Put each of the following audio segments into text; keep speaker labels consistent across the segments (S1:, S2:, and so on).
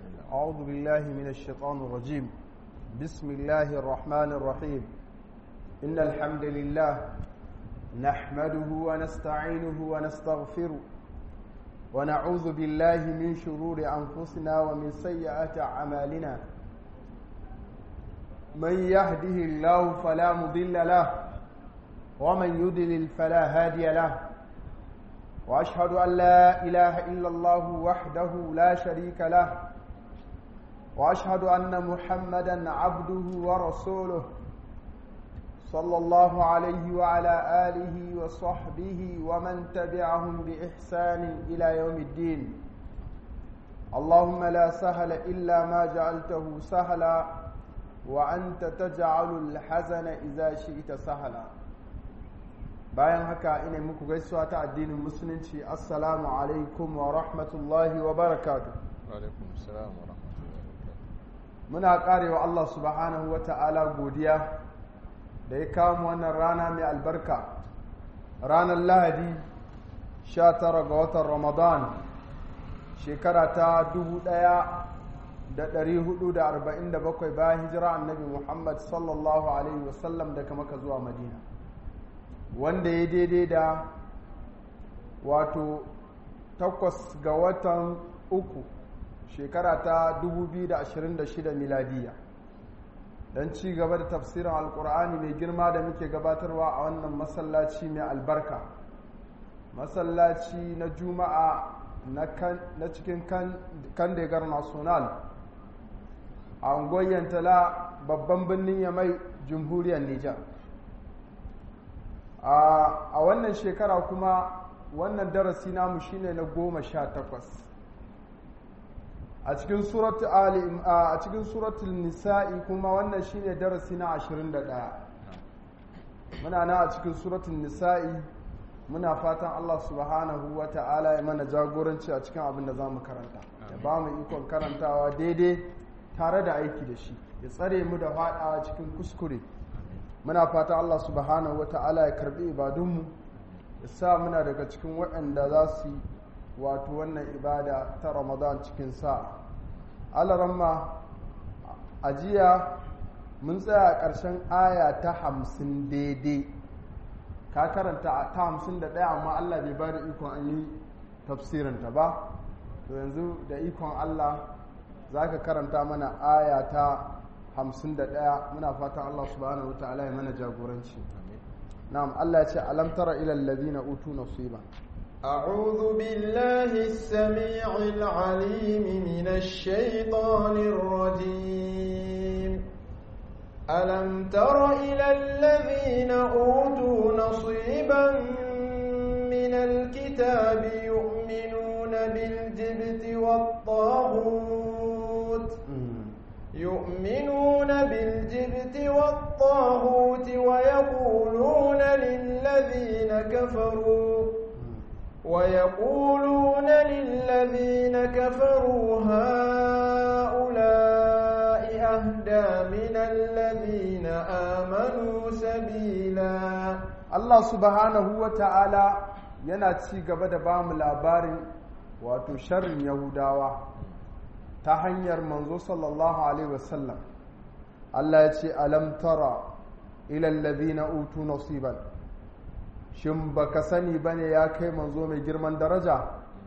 S1: أعوذ بالله من الشيطان الرجيم بسم الله الرحمن الرحيم إن الحمد لله نحمده ونستعينه ونستغفره ونعوذ بالله من شرور أنفسنا ومن سيئات أعمالنا من يهده الله فلا مضل له ومن يضلل فلا هادي له واشهد ان لا اله الا الله وحده لا شريك له واشهد ان محمدا عبده ورسوله صلى الله عليه وعلى اله وصحبه ومن تبعهم باحسان الى يوم الدين اللهم لا سهل الا ما جعلته سهلا وانت تجعل الحزن اذا شئت سهلا bayan haka ina muku gaisuwa ta addinin musulunci assalamu alaikum wa rahmatullahi wa barakatu
S2: alaikum salam wa rahmatullahi
S1: muna karewa Allah subhanahu wa ta'ala godiya da ya kawo mu wannan rana mai albarka ranar lahadi 19 ga watan ramadan shekara ta 1447 bayan hijira annabi muhammad sallallahu alaihi wasallam daga maka zuwa madina wanda ya daidai da wato takwas ga watan uku shekara ta 2026 miladiya don ci gaba da tafsirin alkur'ani mai girma da muke gabatarwa a wannan masallaci mai albarka masallaci na juma'a na cikin kandegar national a ungoyen tala babban birnin yamai jamhuriyar nijar a wannan shekara kuma wannan darasi namu shine na goma sha takwas a cikin suratul ali a cikin suratul nisa'i kuma wannan shine darasi na ashirin da ɗaya muna na a cikin suratul nisa'i muna fatan Allah subhanahu wa ta'ala ya mana jagoranci a cikin abin da za mu karanta ya ba mu ikon karantawa daidai tare da aiki da shi ya tsare mu da faɗawa cikin kuskure muna fata Allah subhanahu wata'ala ya karbi ibadunmu ya sa muna daga cikin waɗanda za su wato wannan ibada ta ramadan cikin sa alaramma a jiya mun tsaya a ƙarshen aya ta hamsin daidai ka karanta ta hamsin da ɗaya amma Allah bai ba da ikon an yi tafsirinta ba to yanzu da ikon Allah za ka karanta mana aya ta hamsin da ɗaya muna fatan Allah subhanahu wa ta'ala ya mana jagoranci na'am Allah ya ce alam tara ila alladhina utu nasiba
S3: أعوذ بالله السميع العليم من الشيطان الرجيم ألم تر إلى الذين أوتوا نصيبا من الكتاب يؤمنون بالجبت والطاغوت يؤمنون بالجبت والطاغوت ويقولون للذين كفروا ويقولون للذين كفروا هؤلاء أهدى من الذين آمنوا سبيلا
S1: الله سبحانه وتعالى yana ci gaba da bamu labarin wato sharrin yahudawa ta hanyar manzo sallallahu alaihi wasallam Allah ya ce alam tara ila alladhina utu nasiban shin baka sani bane ya kai manzo mai girman daraja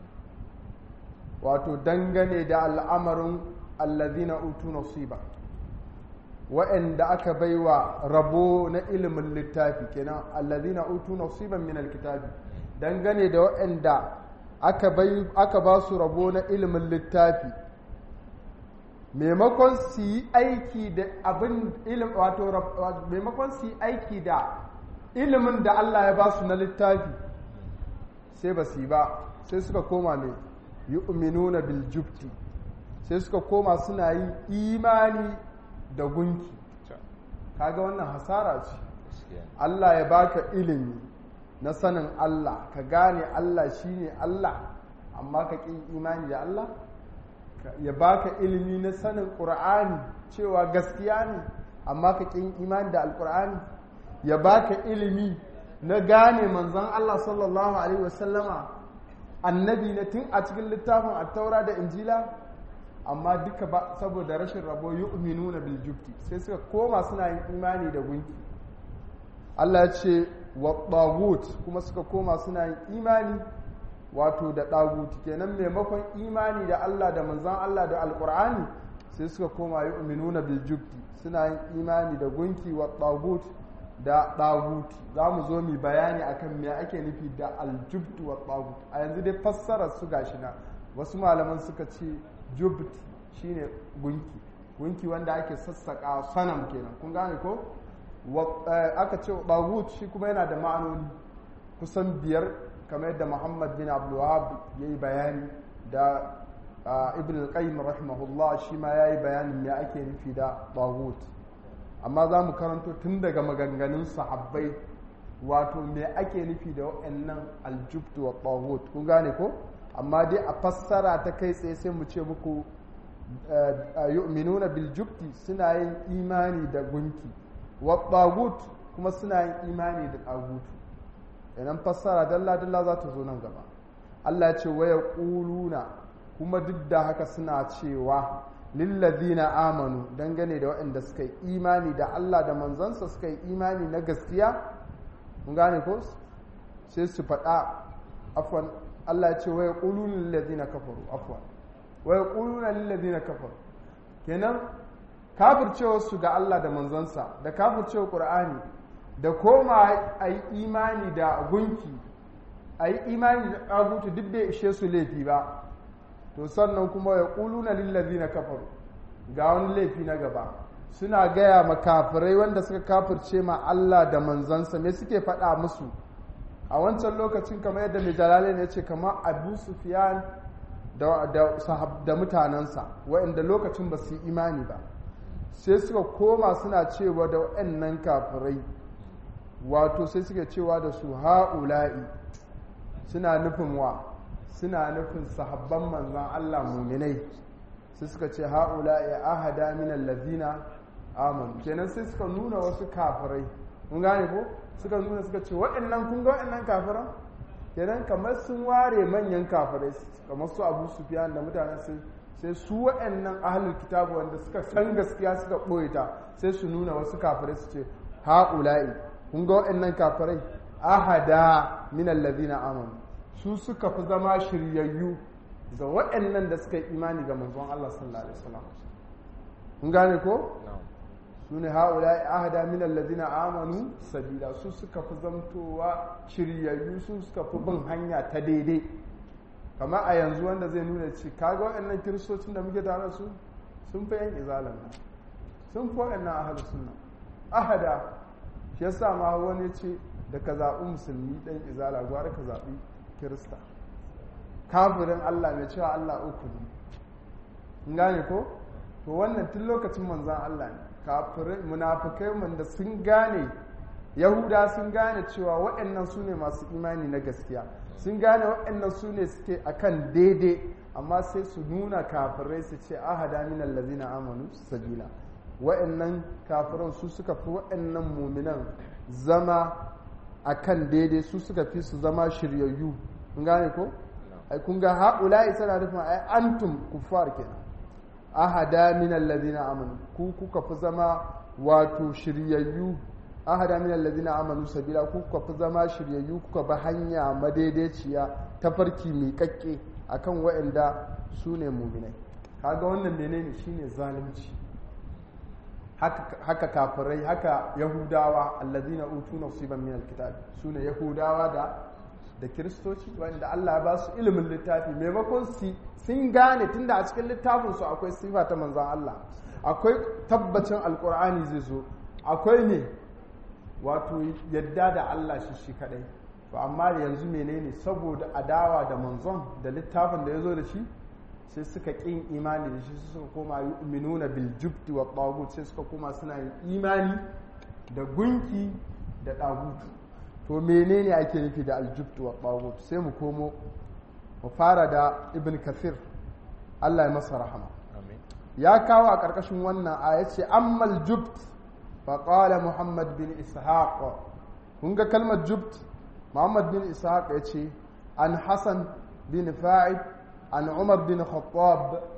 S1: wato dangane da al'amarin alladhina utu nasiba wa'anda aka baiwa rabo na ilimin littafi kenan alladhina utu nasiban min alkitabi dangane da wa'anda aka bai aka ba su rabo na ilimin littafi maimakon su yi aiki da abin ilim wato maimakon su yi aiki da ilimin da Allah ya ba su na littafi sai ba su yi ba sai suka koma mai yu'minuna bil jubti sai suka koma suna yin imani da gunki kaga wannan hasara ce Allah ya baka ilimi na sanin Allah ka gane Allah shine Allah amma ka ƙin imani da Allah ya baka ilimi na sanin ƙur'ani cewa gaskiya ne amma ka ƙin imani da alƙur'ani ya baka ilimi na gane manzon Allah sallallahu alaihi wasallama annabi na tun a cikin littafin attaura da injila amma duka ba saboda rashin rabo yu'minuna bil jubti sai suka koma suna yin imani da gunki Allah ya ce wa tagut kuma suka koma suna yin imani wato da tagut kenan maimakon imani da Allah da manzon Allah da alqur'ani sai suka koma yu'minuna bil jubti suna yin imani da gunki wa tagut da tagut za mu zo mu bayani akan me ake nufi da aljubtu wa tagut a yanzu dai fassarar su gashi na wasu malaman suka ce jubt shine gunki gunki wanda ake sassaka sanam kenan kun gane ko aka ce tagut shi kuma yana da ma'anoni kusan biyar kamar yadda muhammad bin abdulwahab ya yi bayani da ibn al-qayyim rahimahullah shi ma ya yi bayanin me ake nufi da tagut amma za mu karanto tun daga maganganun sahabbai wato me ake nufi da wa'annan aljubtu wa tagut kun gane ko amma dai a fassara ta kai tsaye sai mu ce muku yu'minuna bil jubti suna yin imani da gunki wa tagut kuma suna yin imani da tagut idan fassara dalla dalla za ta zo nan gaba Allah ya ce waya quluna kuma duk da haka suna cewa lillazina amanu dangane da waɗanda suka yi imani da Allah da manzansa suka yi imani na gaskiya mun gane ko sai su faɗa afwan Allah ya ce waya quluna lillazina kafaru afwan waya quluna lillazina kafaru kenan kafircewa su ga Allah da manzansa da kafircewa Qur'ani da koma a yi imani da gunki a yi imani da ɗagutu duk bai ishe su laifi ba to sannan kuma ya ƙuluna lillazi na kafaru ga wani laifi na gaba suna gaya ma kafirai wanda suka kafirce ma Allah da manzansa me suke faɗa musu a wancan lokacin kamar yadda mai jalalai ne ce kamar abu sufiyan da mutanensa waɗanda lokacin ba su yi imani ba sai suka koma suna cewa da waɗannan kafirai wato sai suka cewa da su ha'ula'i suna nufin wa suna nufin sahabban manzan Allah muminai sai suka ce ha'ula'i ahada min allazina amanu kenan sai suka nuna wasu kafirai mun gane ko suka nuna suka ce waɗannan kun ga waɗannan kafiran kenan kamar sun ware manyan kafirai kamar su Abu Sufyan da mutanen sai sai su waɗannan ahlul kitabu wanda suka san gaskiya suka ɓoye ta sai su nuna wasu kafirai su ce ha'ula'i kun ga waɗannan kafirai ahada min allazina amanu su suka fi zama shiryayyu ga waɗannan da suka yi imani ga manzon Allah sallallahu alaihi wasallam kun gane ko su ne haula ahada min allazina amanu sabila su suka fi zamtowa shiryayyu su suka fi bin hanya ta daidai kama a yanzu wanda zai nuna ci kaga waɗannan kiristocin da muke tare su sun fi yan izalan sun fi waɗannan ahadu sunna ahada shi yasa ma wani ce da ka zaɓi musulmi ɗan izala gwara ka zaɓi kirista kafirin Allah mai cewa Allah uku ne gane ko to wannan tun lokacin manzan Allah ne kafirai munafukai wanda sun gane yahuda sun gane cewa waɗannan su ne masu imani na gaskiya sun gane waɗannan su ne suke akan daidai amma sai su nuna kafirai su ce ahada min allazina amanu sabila waɗannan kafiran su suka fi waɗannan muminan zama akan daidai su suka fi su zama shiryayyu kun gane ko ai kun ga haula'i sana nufin ai antum kuffar kenan ahada min alladhina amanu ku kuka fi zama wato shiryayyu ahada min alladhina amanu sabila ku kuka fi zama shiryayyu kuka ba hanya madaidaiciya ta farki mai kakke akan waɗanda su ne muminai kaga wannan menene shine zalunci haka kafirai haka yahudawa alladhina utu nasiban min alkitab sune yahudawa da da kiristoci wanda Allah ya ba su ilimin littafi maimakon su sun gane tunda a cikin littafin su akwai sifa ta manzon Allah akwai tabbacin alkur'ani zai zo akwai ne wato yadda da Allah shi shi kadai to amma yanzu menene saboda adawa da manzon da littafin da ya zo da shi sai suka ƙin imani da shi suka koma yu'minuna bil jubti wa tagut sai suka koma suna yin imani da gunki da tagut to menene ake nufi da aljubtu wa tagut sai mu komo mu fara da ibn kathir Allah ya masa rahama ya kawo a ƙarƙashin wannan aya ce ammal jubt fa qala muhammad bin ishaq kun ga kalmar jubt muhammad bin ishaq ya ce an hasan bin fa'id an umar bin khattab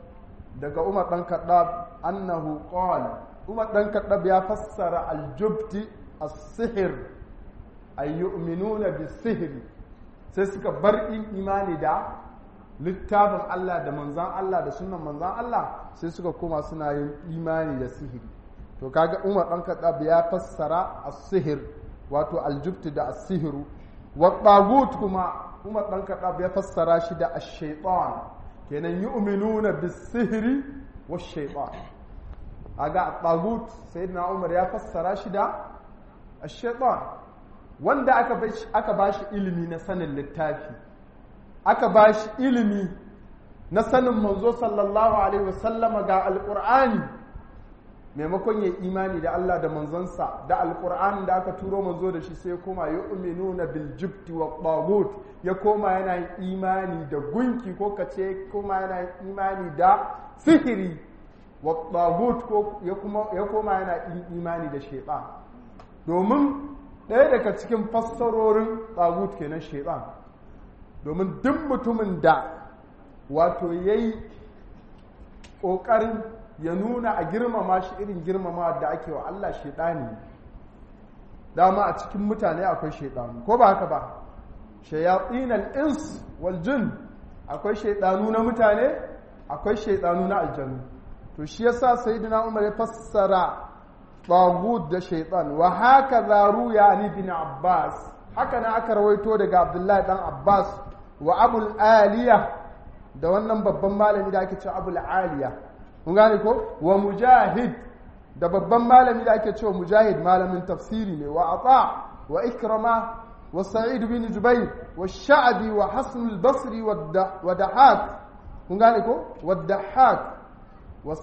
S1: daga umar dan kaddab annahu qala umar dan kaddab ya fassara aljubti as-sihr ay yu'minuna bis-sihri sai suka bar imani da littafin Allah da manzan Allah da sunan manzan Allah sai suka koma suna yin imani da sihiri to kaga Umar dan Khattab ya fassara as-sihir wato aljubti da as-sihiru wa tagut kuma Umar dan Khattab ya fassara shi da ash-shaytan kenan yu'minuna bis-sihri wash-shaytan aga tagut sayyidina Umar ya fassara shi da ash-shaytan wanda aka bashi aka bashi ilimi na sanin littafi aka bashi ilimi na sanin manzo sallallahu alaihi wasallama ga alqur'ani maimakon ya imani da Allah da manzansa da alkur'an da aka turo manzo da shi sai koma ya uminuna bil jibti wa tagut ya koma yana yin imani da gunki ko kace koma yana yin imani da sihiri wa tagut ko ya kuma ya koma yana yin imani da shaytan domin ɗaya daga cikin fassarorin tagut kenan shaytan domin duk mutumin da wato yayi ƙoƙarin ya nuna a girmama shi irin girmama da ake wa Allah shaidani dama a cikin mutane akwai shaidanu ko ba haka ba shayatin al-ins wal jin akwai shaidanu na mutane akwai shaidanu na aljanu to shi yasa sayyidina Umar ya fassara tagut da shaitan wa haka zaru ya ali bin Abbas haka na aka rawaito daga Abdullahi dan Abbas wa Abul Aliya da wannan babban malami da ake cewa Abul Aliya kun gane ko wa mujahid da babban malami da ake cewa mujahid malamin tafsiri ne wa ata wa ikrama wa sa'id bin jubair wa sha'bi wa hasan al-basri wa dahak kun gane ko wa dahak wa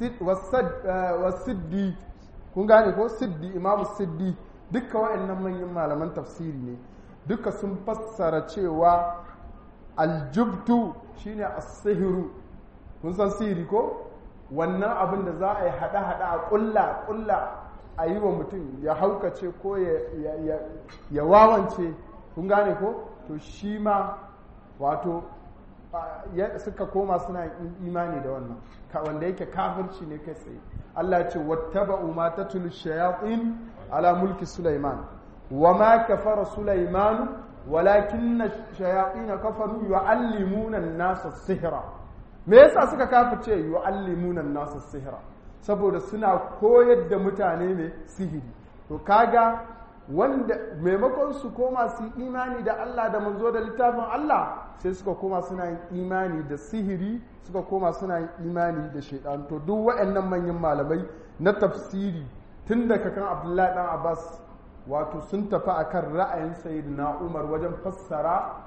S1: siddi kun gane ko siddi imam siddi duka wa'annan manyan malaman tafsiri ne duka sun fassara cewa aljubtu shine as-sihru kun san sihiri ko wannan abin da za a yi haɗa-haɗa a ƙulla ƙulla a yi wa mutum ya haukace ko ya wawance kun gane ko to shi ma wato suka koma suna imani da wannan wanda yake kafirci ne kai tsaye Allah ce wattaba'u ma tatlu shayatin ala mulki Sulaiman wa ma kafara Sulaiman walakinna shayatin kafaru yu'allimuna an-nasa sihra me yasa suka kafirce yu'allimuna an-nasa sihra saboda suna koyar da mutane ne sihiri to kaga wanda maimakon su koma su imani da Allah da manzo da littafin Allah sai suka koma suna yin imani da sihiri suka koma suna yin imani da shaidan to duk waɗannan manyan malamai na tafsiri tun daga kan Abdullahi dan Abbas wato sun tafi akan ra'ayin sayyidina Umar wajen fassara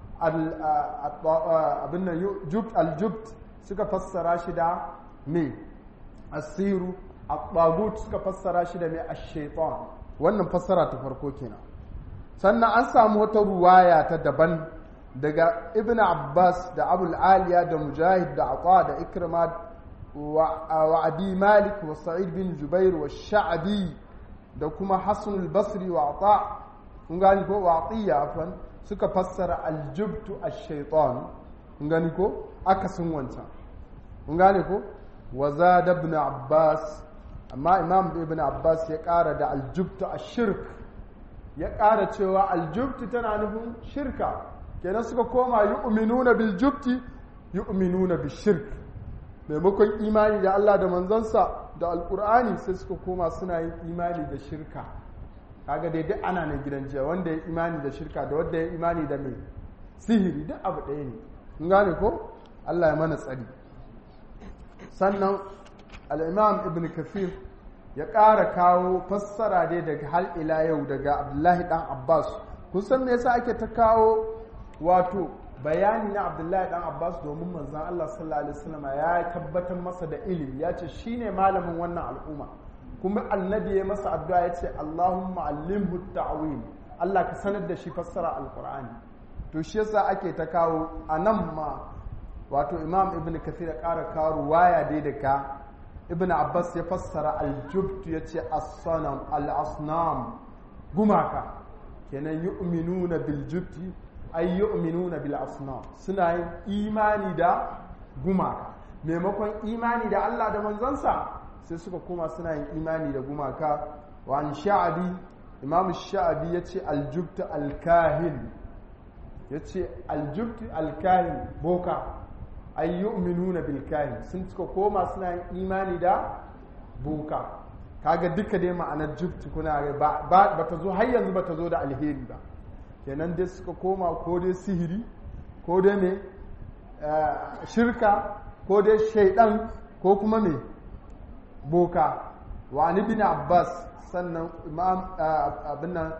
S1: abin nan aljubt suka fassara shi da me asiru at suka fassara shi da me ash-shaytan wannan fassara ta farko kenan sannan an samu wata ruwaya ta daban daga ibn abbas da abul aliya da mujahid da ata da ikrima wa abi malik wa sa'id bin jubair wa sha'bi da kuma hasan al-basri wa ata kun gani ko wa atiya afan suka fassara aljubtu ash-shaytan kun gani ko akasin wancan kun gane ko wa zada ibn abbas amma imam ibn abbas ya ƙara da aljubtu a shirk ya ƙara cewa aljubtu tana nufin shirka kenan suka koma yu'minuna bil jubti yu'minuna bil shirk maimakon imani da Allah da manzansa da alkur'ani sai suka koma suna yin imani da shirka kaga dai duk ana ne gidan jiya wanda ya imani da shirka da wanda ya imani da mai sihiri duk abu ɗaya ne kun gane ko Allah ya mana tsari sannan al'imam ibn kafir ya ƙara kawo fassara dai daga hal ila yau daga abdullahi ɗan abbas kusan me yasa ake ta kawo wato bayani na abdullahi ɗan abbas domin manzan allah sallallahu alaihi wasallam ya tabbatar masa da ilimi ya ce shine malamin wannan al'umma kuma annabi ya masa addu'a ya ce allahumma allimhu ta'wil allah ka sanar da shi fassara alqur'ani to shi yasa ake ta kawo a nan ma wato imam ibn kathir ya ƙara kawo ruwaya dai daga ibn abbas ya fassara aljubtu ya ce as-sanam al-asnam gumaka kenan yu'minuna bil jubti ay yu'minuna bil asnam suna yin imani da gumaka maimakon imani da Allah da manzansa sai suka koma suna yin imani da gumaka wa an sha'abi imam sha'abi ya ce aljubta alkahin ya ce aljubta alkahin boka ay yu'minuna bil kahin sun suka koma suna yin imani da boka kaga duka dai ma'anar jubti kuna ba ba ta zo har yanzu ba ta zo da alheri ba kenan dai suka koma ko dai sihiri ko dai me shirka ko dai shaidan ko kuma me boka wa ni bin abbas sannan imam abin nan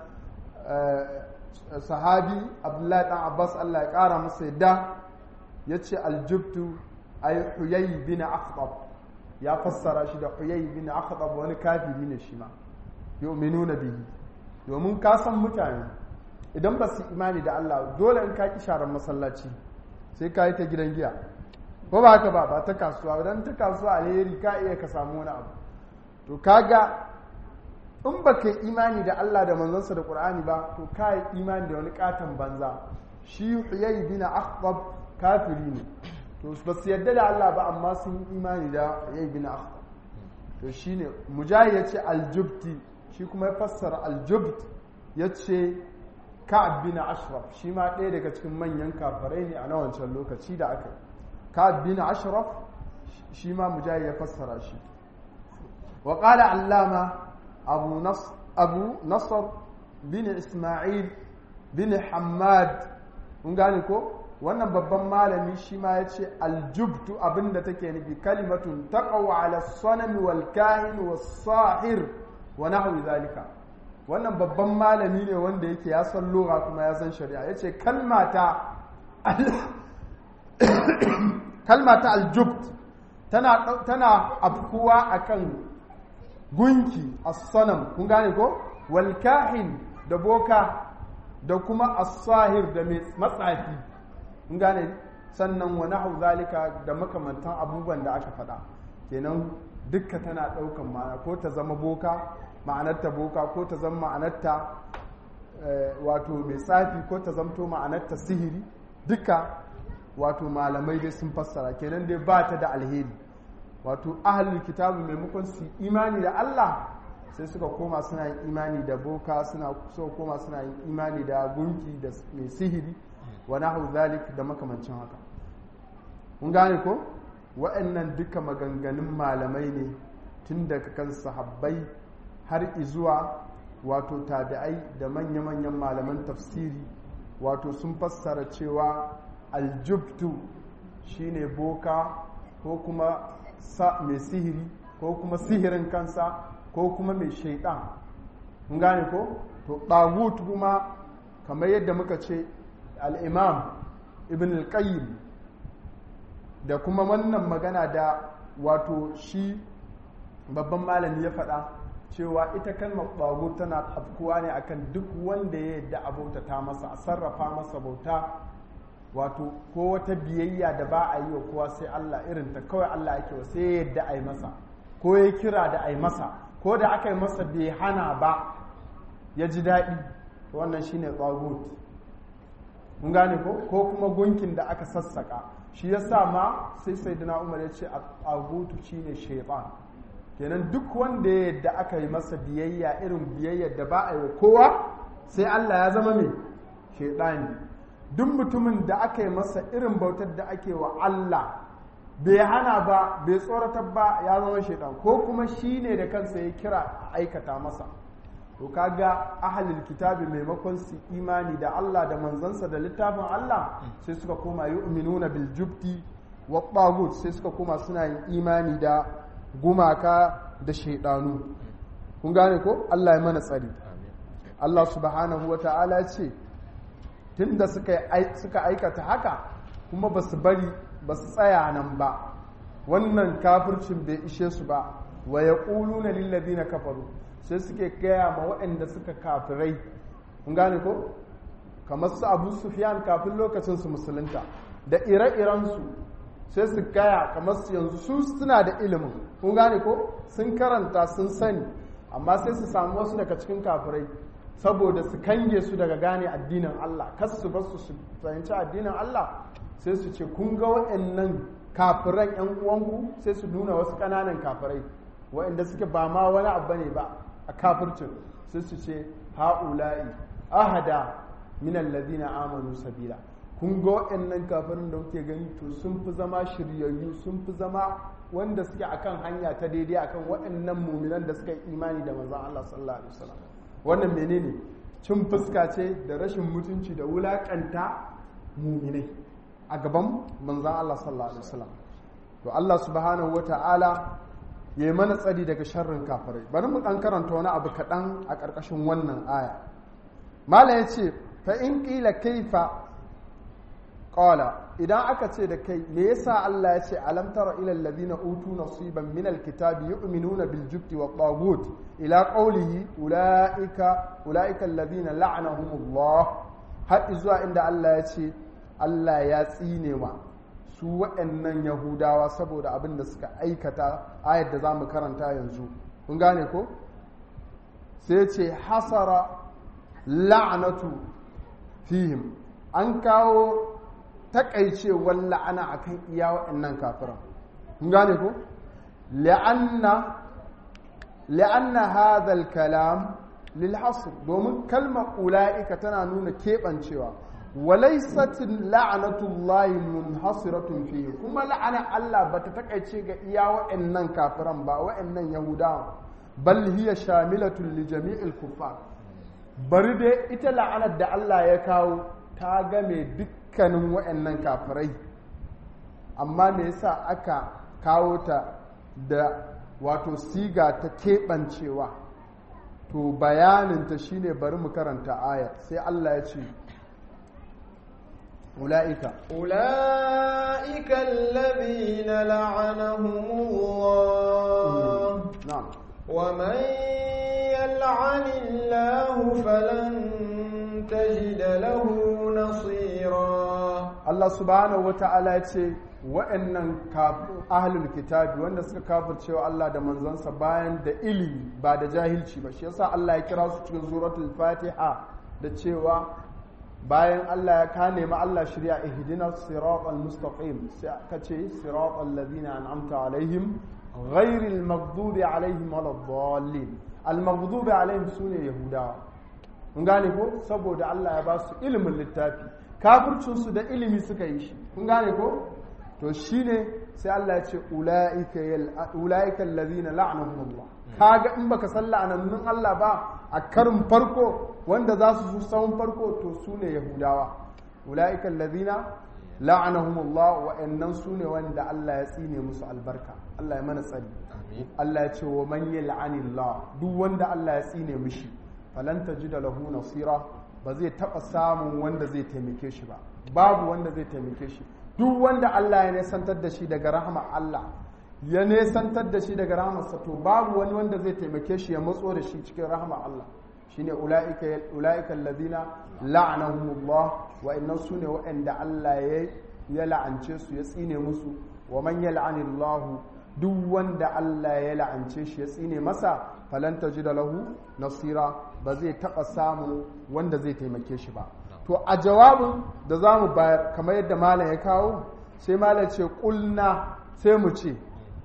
S1: sahabi abdullahi dan abbas Allah ya kara masa yadda ya ce aljubtu ay huyay bin akhtab ya fassara shi da huyay bin akhtab wani kafiri ne shi ma yu'minuna bihi domin ka san mutane idan ba su imani da Allah dole in ka ki sharar masallaci sai ka yi ta gidan giya ko ba haka ba ba ta kasuwa idan ta kasuwa alheri ka iya ka samu wani abu to kaga in ba ka imani da Allah da manzansa da Qur'ani ba to ka yi imani da wani katon banza shi huyay bin akhtab kafiri ne to ba su yadda da Allah ba amma sun yi imani da huyay bin akhtab to shine mujahid yace aljubti shi kuma ya fassara aljubt yace ka'ab bin ashraf shi ma ɗaya daga cikin manyan kafarai ne a na wancan lokaci da aka ka'ab bin ashraf shi ma mujahid ya fassara shi wa qala allama abu nas abu nasr bin isma'il bin hammad mun gane ko wannan babban malami shi ma ya ce aljubtu abinda take nufi kalimatun taqaw ala sanami wal kahin was sahir wa nahwi zalika wannan babban malami ne wanda yake ya san lura kuma ya san shari'a ya ce kalmata kalmata aljubt tana tana afkuwa akan gunki as-sanam kun gane ko wal kahin da boka da kuma as-sahir da mai matsafi kun gane sannan wa nahu zalika da makamantan abubuwan da aka faɗa kenan dukka tana ɗaukan ma'ana ko ta zama boka ma'anarta boka ko ta zama ma'anarta wato mai tsafi ko ta zamto ma'anarta sihiri duka wato malamai dai sun fassara kenan dai ba ta da alheri wato ahalul kitabu maimakon su imani da Allah sai suka koma suna yin imani da boka suna suka koma suna yin imani da gunki da mai sihiri wa nahu zalik da makamancin haka kun gane ko wa'annan duka maganganun malamai ne tun daga kan sahabbai har izuwa wato tabi'ai da manya-manyan malaman tafsiri wato sun fassara cewa aljubtu shine boka ko kuma mai sihiri ko kuma sihirin kansa ko kuma mai shaidan mun gane ko to ɗagut kuma kamar yadda muka ce al'imam ibn al-qayyim da kuma wannan magana da wato shi babban malami ya faɗa cewa ita kalmar ɓago tana afkuwa ne akan duk wanda ya yadda a bautata masa a sarrafa masa bauta wato ko wata biyayya da ba a yi wa kowa sai Allah irin ta kawai Allah ake wa sai ya yadda a yi masa ko ya kira da a yi masa ko da aka yi masa bai hana ba ya ji daɗi wannan shine tsagut mun gane ko ko kuma gunkin da aka sassaka shi yasa ma sai sayyidina Umar ya ce tsagutu shine shaytan kenan duk wanda ya yadda aka yi masa biyayya irin biyayyar da ba a yi wa kowa sai Allah ya zama mai shaidani duk mutumin da aka yi masa irin bautar da ake wa Allah bai hana ba bai tsoratar ba ya zama shaidan ko kuma shi ne da kansa ya kira aikata masa to kaga ahalil kitabi maimakon su imani da Allah da manzansa da littafin Allah sai suka koma yu'minuna bil jubti wa tagut sai suka koma suna yin imani da gumaka da shaidanu kun gane ko Allah ya mana tsari Allah subhanahu wa ta'ala ce tunda suka aikata haka kuma ba su bari ba su tsaya nan ba wannan kafircin bai ishe su ba wa ya na lillabi na kafaru sai suke gaya ma waɗanda suka kafirai kun gane ko kamar su abu sufiyan kafin lokacin su musulunta da ire-irensu sai su gaya kamar su yanzu su suna da ilimin kun gane ko sun karanta sun sani amma sai su samu wasu daga cikin kafirai saboda su kange su daga gane addinin Allah kas su bar su su fahimci addinin Allah sai su ce kun ga waɗannan kafiran yan uwanku sai su nuna wasu ƙananan kafirai waɗanda suke ba ma wani abu ne ba a kafircin sai su ce ha'ula'i ahada min alladhina amanu sabila kun ga waɗannan kafirin da kuke gani to sun fi zama shiryayyu sun fi zama wanda suke akan hanya ta daidai akan waɗannan muminan da suka yi imani da manzon Allah sallallahu alaihi wasallam wannan menene cin fuska ce da rashin mutunci da wulakanta muminai a gaban manzon Allah sallallahu alaihi wasallam to Allah subhanahu wata'ala ya yi mana tsari daga sharrin kafirai bari mu ɗan karanta wani abu kaɗan a ƙarƙashin wannan aya malam ya ce fa in ƙila kaifa ƙala idan aka ce da kai me yasa Allah ya ce alam tara ila alladhina utu nasiban min alkitabi yu'minuna bil jubti wa taghut ila qawlihi ulaika ulaika alladhina la'anahumullah har zuwa inda Allah ya ce Allah ya tsine wa su waɗannan yahudawa saboda abin da suka aikata ayat da za mu karanta yanzu kun gane ko sai ce hasara la'anatu fihim an kawo takaicewar la'ana akan iya waɗannan kafiran kun gane ko la'anna la'anna hadha kalam lil hasr domin kalmar ula'ika tana nuna keɓancewa walaisatin la'anatullahi munhasiratun fihi kuma la'ana Allah bata takaice ga iya wa'annan kafiran ba wa'annan yahudawa bal hiya shamilatun li jami'il kuffar bari dai ita la'anar da Allah ya kawo ta game dukkanin wa'annan kafirai amma me yasa aka kawo ta da wato siga ta keɓancewa to bayaninta shine bari mu karanta ayat sai Allah ya ce أولئك
S3: أولئك الذين لعنهم الله
S1: نعم
S3: ومن يلعن الله فلن تجد له نصيرا
S1: Allah subhanahu wata'ala ce wa'annan ahlul kitabi wanda suka kafircewa Allah da manzansa bayan da ilimi ba da jahilci ba shi yasa Allah ya kira su cikin suratul Fatiha da cewa bayan Allah ya ka nemi Allah shirya ihdina siratal mustaqim sai aka ce siratal ladina an'amta alaihim ghairil maghdubi alaihim waladdallin al maghdubi alaihim sune yahudawa kun gane ko saboda Allah ya ba su ilimin littafi kafircin su da ilimi suka yi shi kun gane ko to shine sai Allah ya ce ulaika ulaika alladhina la'anahumullah kaga in baka san la'anannun Allah ba a karin farko wanda za su zo sahun farko to su ne yahudawa ula'ika allazina la'anahumullah wa'annan su ne wanda Allah ya tsine musu albarka Allah ya mana tsari Allah ya ce wa man yal'anillah duk wanda Allah ya tsine mishi falan tajida lahu nasira ba zai taba samun wanda zai taimake shi ba babu wanda zai taimake shi duk wanda Allah ya nesantar da shi daga rahama Allah ya nesantar da shi daga rahamarsa to babu wani wanda zai taimake shi ya matso da shi cikin rahama Allah shine ulaika ulaika alladhina la'anahumullah wa innan sune wa'anda Allah ya ya la'ance su ya tsine musu wa man yal'anillahu duk wanda Allah ya la'ance shi ya tsine masa falan tajida lahu nasira ba zai taba samu wanda zai taimake shi ba to a jawabin da zamu bayar kamar yadda malam ya kawo sai malam ce kulna sai mu ce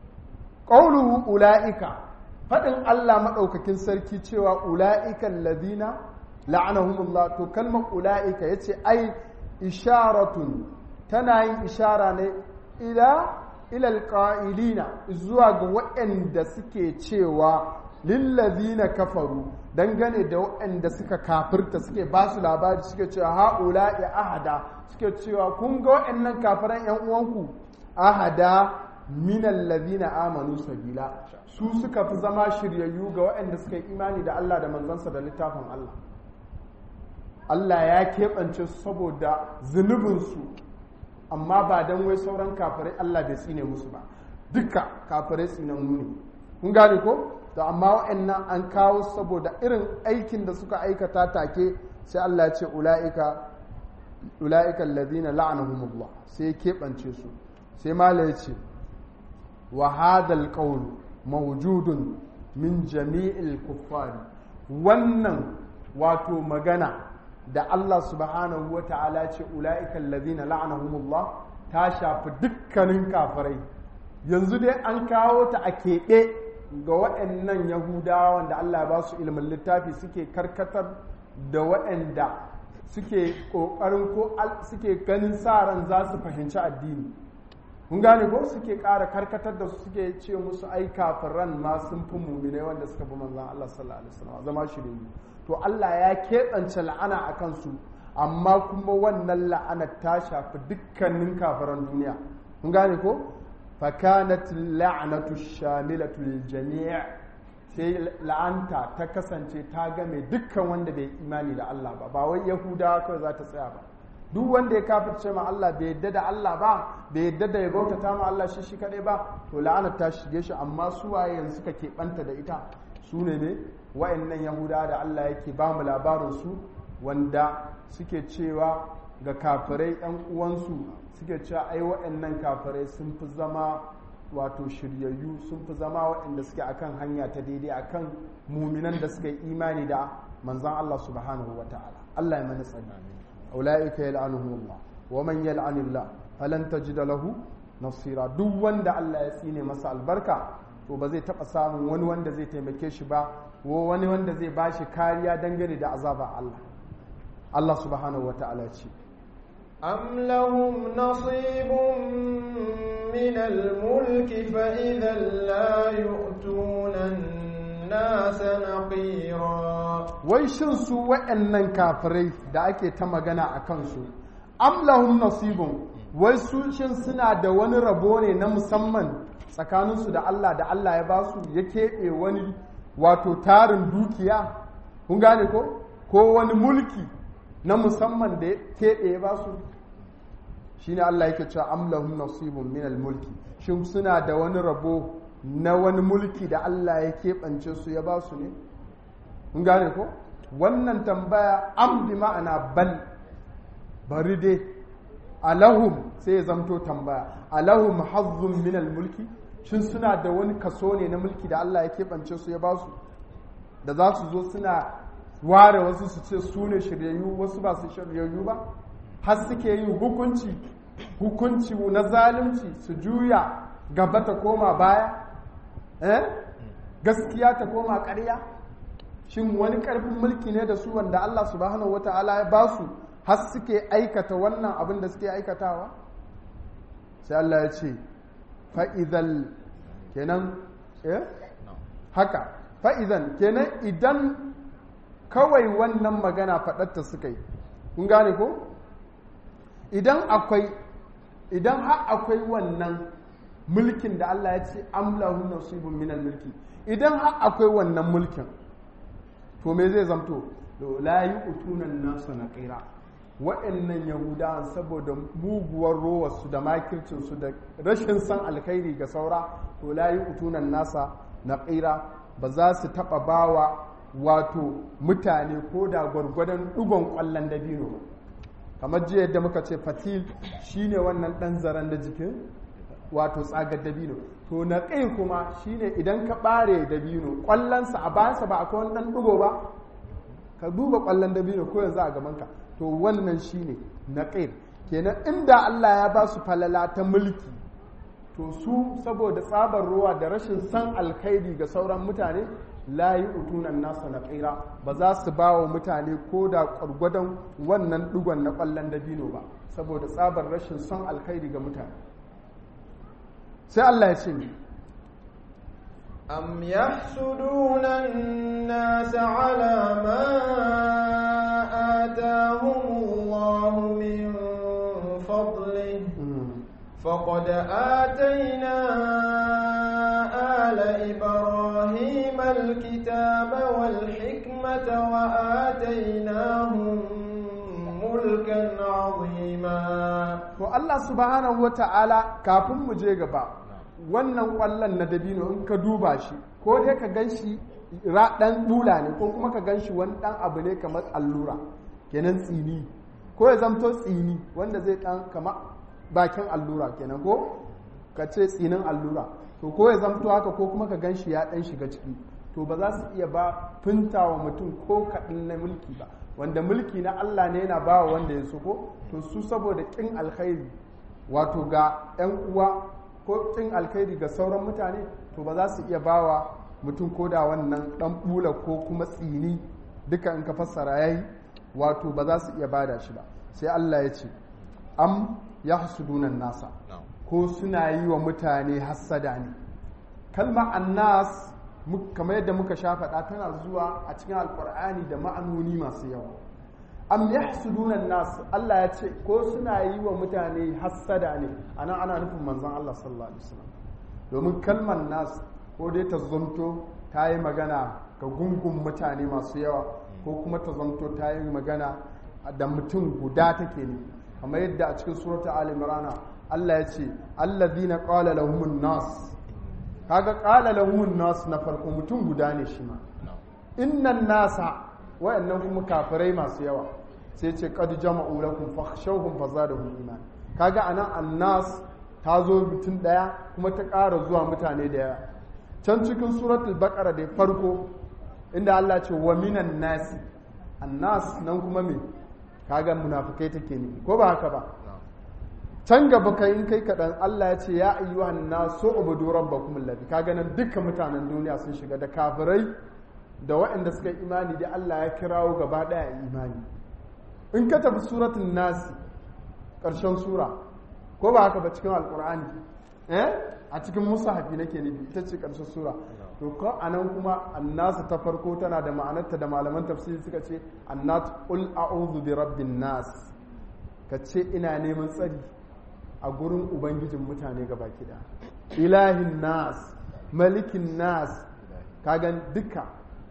S1: ƙauluhu ula'ika faɗin Allah maɗaukakin sarki cewa ula'ikan ladina la'anahumullah to kalmar ula'ika ya ce ai isharatun tana yin ishara ne ila ilal ƙa'ilina zuwa ga waɗanda suke cewa lillazina kafaru dangane da waɗanda suka kafirta suke ba su labari suke cewa ha'ula'i ahada suke cewa kun ga waɗannan kafiran 'yan uwanku ahada minan ladina amanu sabila su suka fi zama shiryayyu ga waɗanda suka yi imani da Allah da manzansa da littafin Allah Allah ya keɓance su saboda zunubinsu amma ba don wai sauran kafirai Allah bai tsine musu ba duka kafirai tsinannu ne kun gane ko to amma waɗannan an kawo saboda irin aikin da suka aikata take sai Allah ya ce ula'ika ula'ika alladhina la'anahumullah sai ya keɓance su sai mala ya ce wa hadal qawl mawjudun min jami'il kuffar wannan wato magana da Allah subhanahu wa ta'ala ce ula'ika alladhina la'anahumullah ta shafi dukkanin kafirai yanzu dai an kawo ta a keɓe ga waɗannan yahudawa wanda Allah ba su ilimin littafi suke karkatar da waɗanda suke ƙoƙarin ko suke ganin sa ran za su fahimci addini kun gane ko suke ƙara karkatar da su suke ce musu ai kafiran ma sun fi muminai wanda suka bi manzon Allah sallallahu alaihi wasallam zama shirin to Allah ya keɓance la'ana a kansu amma kuma wannan la'anar ta shafi dukkanin kafiran duniya kun gane ko fakanat la'natu shamilatu lil jami' sai la'anta ta kasance ta game dukkan wanda bai imani da Allah ba ba wai yahudawa kawai za ta tsaya ba duk wanda ya kafirce ma Allah bai yadda da Allah ba bai yadda da ya bautata ma Allah shi shi kadai ba to la'anar ta shige shi amma su waye yanzu suka keɓanta da ita su ne ne wa'annan yahudawa da Allah yake ba mu labarin su wanda suke cewa ga kafirai ɗan uwansu suke cewa ai wa'annan kafirai sun fi zama wato shiryayyu sun fi zama waɗanda suke akan hanya ta daidai akan muminan da suka yi imani da manzan Allah subhanahu wa ta'ala Allah ya mani tsani ulaika yal'anuhum Allah wa man yal'anillah falan tajida lahu nasira duk wanda Allah ya tsine masa albarka to ba zai taba samun wani wanda zai taimake shi ba ko wani wanda zai bashi kariya dangane da azaba Allah Allah subhanahu wa ta'ala ya ce
S3: أم لهم نصيب من الملك فإذا لا يؤتون الناس نقيرا
S1: wai shin su waɗannan kafirai da ake ta magana a kansu am lahum nasibun wai su shin suna da wani rabo ne na musamman tsakaninsu da Allah da Allah ya ba su ya keɓe wani wato tarin dukiya kun gane ko ko wani mulki na musamman da ya keɓe ya ba su shi ne Allah yake cewa amlahum nasibun min mulki shin suna da wani rabo na wani mulki da Allah ya keɓance su ya ba su ne kun gane ko wannan tambaya am bi ma'ana bal bari dai alahum sai ya zamto tambaya alahum hazzun min mulki shin suna da wani kaso ne na mulki da Allah ya keɓance su ya ba su da za su zo suna ware wasu su ce su ne shiryayyu wasu ba su shiryayyu ba har suke yin hukunci hukunci na zalunci su juya gaba ta koma baya eh gaskiya ta koma ƙarya shin wani ƙarfin mulki ne da su wanda Allah subhanahu wata'ala ya ba su har suke aikata wannan abin da suke aikatawa sai Allah ya ce fa'izal kenan eh haka fa'izan kenan idan kawai wannan magana faɗatta suka yi kun gane ko idan akwai idan har akwai wannan mulkin da Allah ya ce amlahu nasibun minal mulki idan har akwai wannan mulkin to me zai zamto la yu'tunan nasu naqira wa'annan yahudawan saboda muguwar rowarsu da makircinsu da rashin san alkhairi ga saura to la yu'tunan nasa naqira ba za su taba bawa wato mutane ko da gwargwadon dugon kwallon dabino kamar jiya yadda muka ce fatil shine wannan dan zaren da jikin wato tsagar dabino to na kai kuma shine idan ka bare dabino kwallonsa a bayansa ba akwai wani dan dugo ba ka duba kwallon dabino ko yanzu a gabanka to wannan shine na kai kenan inda Allah ya ba su falala ta mulki to su saboda tsabar ruwa da rashin san alkhairi ga sauran mutane la yi utunan nasa na ƙira ba za su ba wa mutane ko da ƙwargwadon wannan ɗigon na ƙwallon dabino ba saboda tsabar rashin son alkhairi ga mutane sai Allah ya ce ne
S3: أم يحسدون الناس على ما آتاهم الله من فضله فقد آتينا آل إبراهيم الكتاب والحكمة وآتيناهم ملكا عظيما
S1: to Allah subhanahu wa ta'ala kafin mu je gaba wannan kwallon na dabino in ka duba shi ko dai ka gan shi ɗan bula ne ko kuma ka gan shi wani ɗan abu ne kamar allura kenan tsini ko ya zamto tsini wanda zai ɗan kama bakin allura kenan ko ka ce tsinin allura to ko ya zamto haka ko kuma ka gan shi ya ɗan shiga ciki to ba za su iya ba finta wa mutum ko kaɗin na mulki ba wanda mulki na Allah ne yana ba wa wanda ya so ko to su saboda ƙin alkhairi wato ga 'yan uwa ko ƙin alkhairi ga sauran mutane to ba za su iya bawa mutum ko da wannan ɗan bula ko kuma tsini duka in ka fassara yayi wato ba za su iya bada shi ba sai Allah ya ce am yahsudunan nasa
S2: na'am
S1: ko suna yi wa mutane hassada ne kalma annas mu- kamar yadda muka sha faɗa tana zuwa a cikin alkur'ani da ma'anoni masu yawa am yahsuduna nas Allah ya ce ko suna yi wa mutane hassada ne anan ana nufin manzon Allah sallallahu alaihi wasallam domin kalmar nas ko dai ta zonto ta yi magana ga gungun mutane masu yawa ko kuma ta zonto ta yi magana da mutum guda take ne kamar yadda a cikin suratul ali imran Allah ya ce allazina qala lahumun nas kaga qala lahumun nas na farko mutum guda ne shi ma
S2: na'am
S1: innan nasa wayannan kuma kafirai masu yawa sai ce qad jama'u lakum fakhshawhum fazadahum iman kaga anan annas ta zo mutum daya kuma ta ƙara zuwa mutane da yawa can cikin suratul baqara da farko inda Allah ce wa minan nasi annas nan kuma me kaga munafikai take ne ko ba haka ba
S2: na'am
S1: can gaba kai in kai kaɗan Allah ya ce ya ayyuhan nasu ubudu rabbakum alladhi kaga nan dukkan mutanen duniya sun shiga da kafirai da waɗanda suka yi imani da Allah ya kirawo gaba ɗaya imani in ka tafi suratul nas ƙarshen sura ko ba haka ba cikin alƙur'ani eh a cikin musahafi nake nufi ita ce ƙarshen sura to ko anan kuma annasu ta farko tana da ma'anarta da malaman tafsiri suka ce annat qul a'udhu bi rabbin nas ka ce ina neman tsari a gurin ubangijin mutane gaba kida ilahin nas malikin nas kagan duka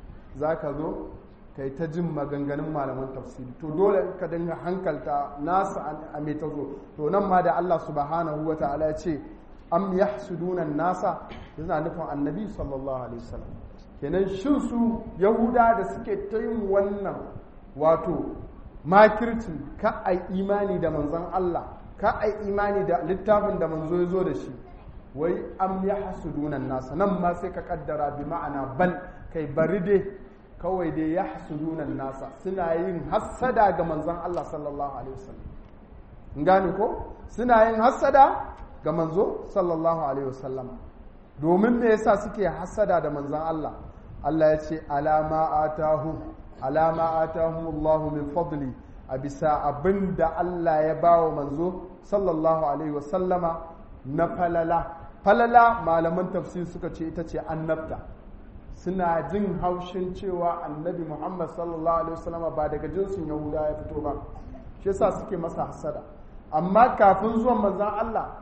S1: za ka zo ka yi ta jin maganganun malaman tafsiri to dole ka dinga hankalta nasa a mai ta zo to nan ma da Allah subhanahu wa ta'ala ya ce am yahsuduna nasa yana nufin annabi sallallahu alaihi wasallam kenan shin su yahuda da suke ta yin wannan wato makircin ka ai imani da manzon Allah ka ai imani da littafin da manzo ya zo da shi wai am yahsuduna nasa nan ma sai ka kaddara bi ma'ana bal kai bari dai kawai dai yahsuduna nasa suna yin hassada ga manzon Allah sallallahu alaihi wasallam gane ko suna yin hassada ga manzo sallallahu alaihi wasallam domin me yasa suke hassada da manzon Allah Allah ya ce alama atahu alama atahu Allah min fadli a bisa abinda Allah ya bawa manzo sallallahu alaihi wasallama na falala falala malaman tafsir suka ce ita ce annabta suna jin haushin cewa annabi Muhammad sallallahu alaihi wasallama ba daga jinsin Yahuda ya fito ba shi yasa suke masa hasada amma kafin zuwan manzon Allah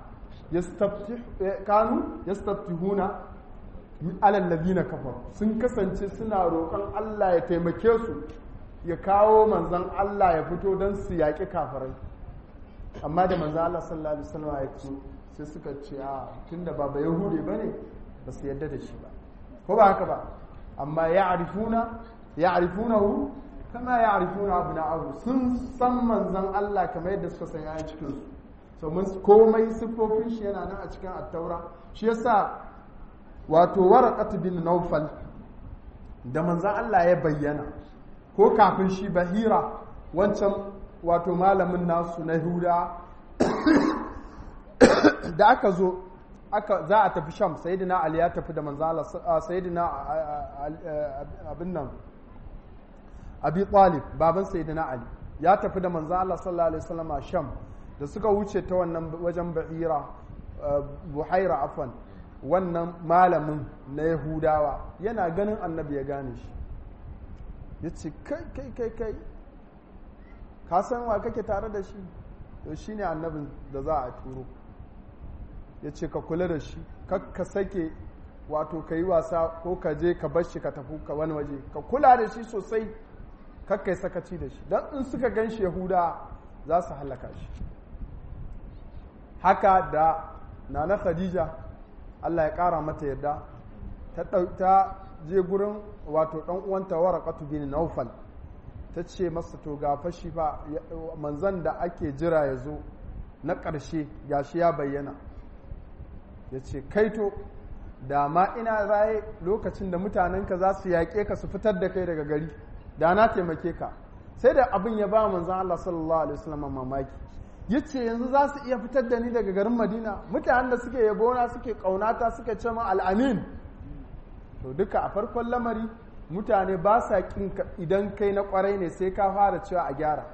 S1: kanu yastaftihuna alal ladina kafaru sun kasance suna roƙon Allah ya taimake su ya kawo manzon Allah ya fito don su yaƙi kafirai amma da manzon Allah sallallahu alaihi wasallam ya ce sai suka ce a tunda ba ba yahude bane ba su yarda da shi ba ko ba haka ba amma ya'rifuna ya'rifunahu kama ya'rifuna abna'ahu sun san manzon Allah kamar yadda suka san yayin cikin su so mun komai siffofin shi yana nan a cikin attaura shi yasa wato waraqat bin naufal da manzan Allah ya bayyana ko kafin shi bahira wancan wato malamin nasu na huda da aka zo aka za a tafi sham sayyidina ali ya tafi da manzan Allah sayyidina abin nan abi talib baban sayyidina ali ya tafi da manzan Allah sallallahu alaihi wasallam a sham da suka wuce ta wannan wajen ba'ira buhaira afan wannan malamin na yahudawa yana ganin annabi ya gane shi ya ce kai kai kai kai ka san wa kake tare da shi to shi ne annabin da za a turo ya ce ka kula da shi ka sake wato ka yi wasa ko ka je ka bar shi ka tafi ka wani waje ka kula da shi sosai kakkai sakaci da shi don in suka gan shi yahuda za su halaka shi haka da nana khadija Allah ya ƙara mata yadda ta je gurin wato ɗan uwanta waraqatu bin naufal ta ce masa to ga fashi fa manzan da ake jira ya zo na ƙarshe gashi ya bayyana ya ce kaito da ma ina raye lokacin da mutanenka za su yaƙe ka su fitar da kai daga gari da na taimake ka sai da abin ya ba manzan Allah sallallahu alaihi wasallam mamaki ya ce yanzu za su iya fitar da ni daga garin madina mutanen da suke yabona suke ƙaunata suke ce min al'amin to duka a farkon lamari mutane ba sa ƙin idan kai na ƙwarai ne sai ka fara cewa a gyara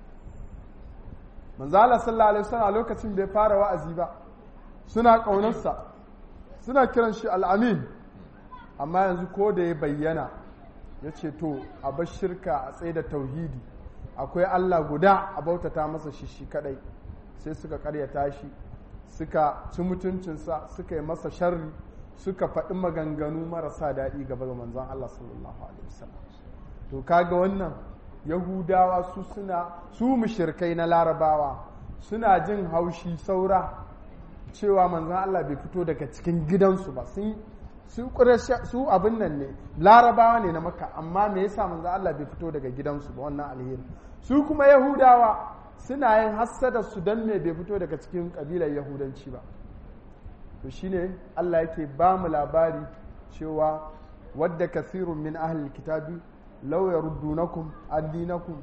S1: manzala sallallahu alaihi wasallam a lokacin bai fara wa'azi ba suna ƙaunarsa suna kiran shi al'amin amma yanzu ko da ya bayyana ya ce to a bar shirka a tsaye da tauhidi akwai Allah guda a bautata masa shi shi kadai sai suka karyata shi suka ci mutuncinsa suka yi masa sharri suka faɗi maganganu marasa daɗi gaba ga manzon Allah sallallahu alaihi wasallam to kaga wannan yahudawa su suna su mushirkai na larabawa suna jin haushi saura cewa manzon Allah bai fito daga cikin gidansu ba sun su su abin nan ne larabawa ne na maka amma me yasa manzon Allah bai fito daga gidansu ba wannan alheri su kuma yahudawa suna yin hassada su dan me bai fito daga cikin kabilar yahudanci ba to shine Allah yake ba mu labari cewa wadda kasirun min ahlil kitabi law yaruddunakum addinakum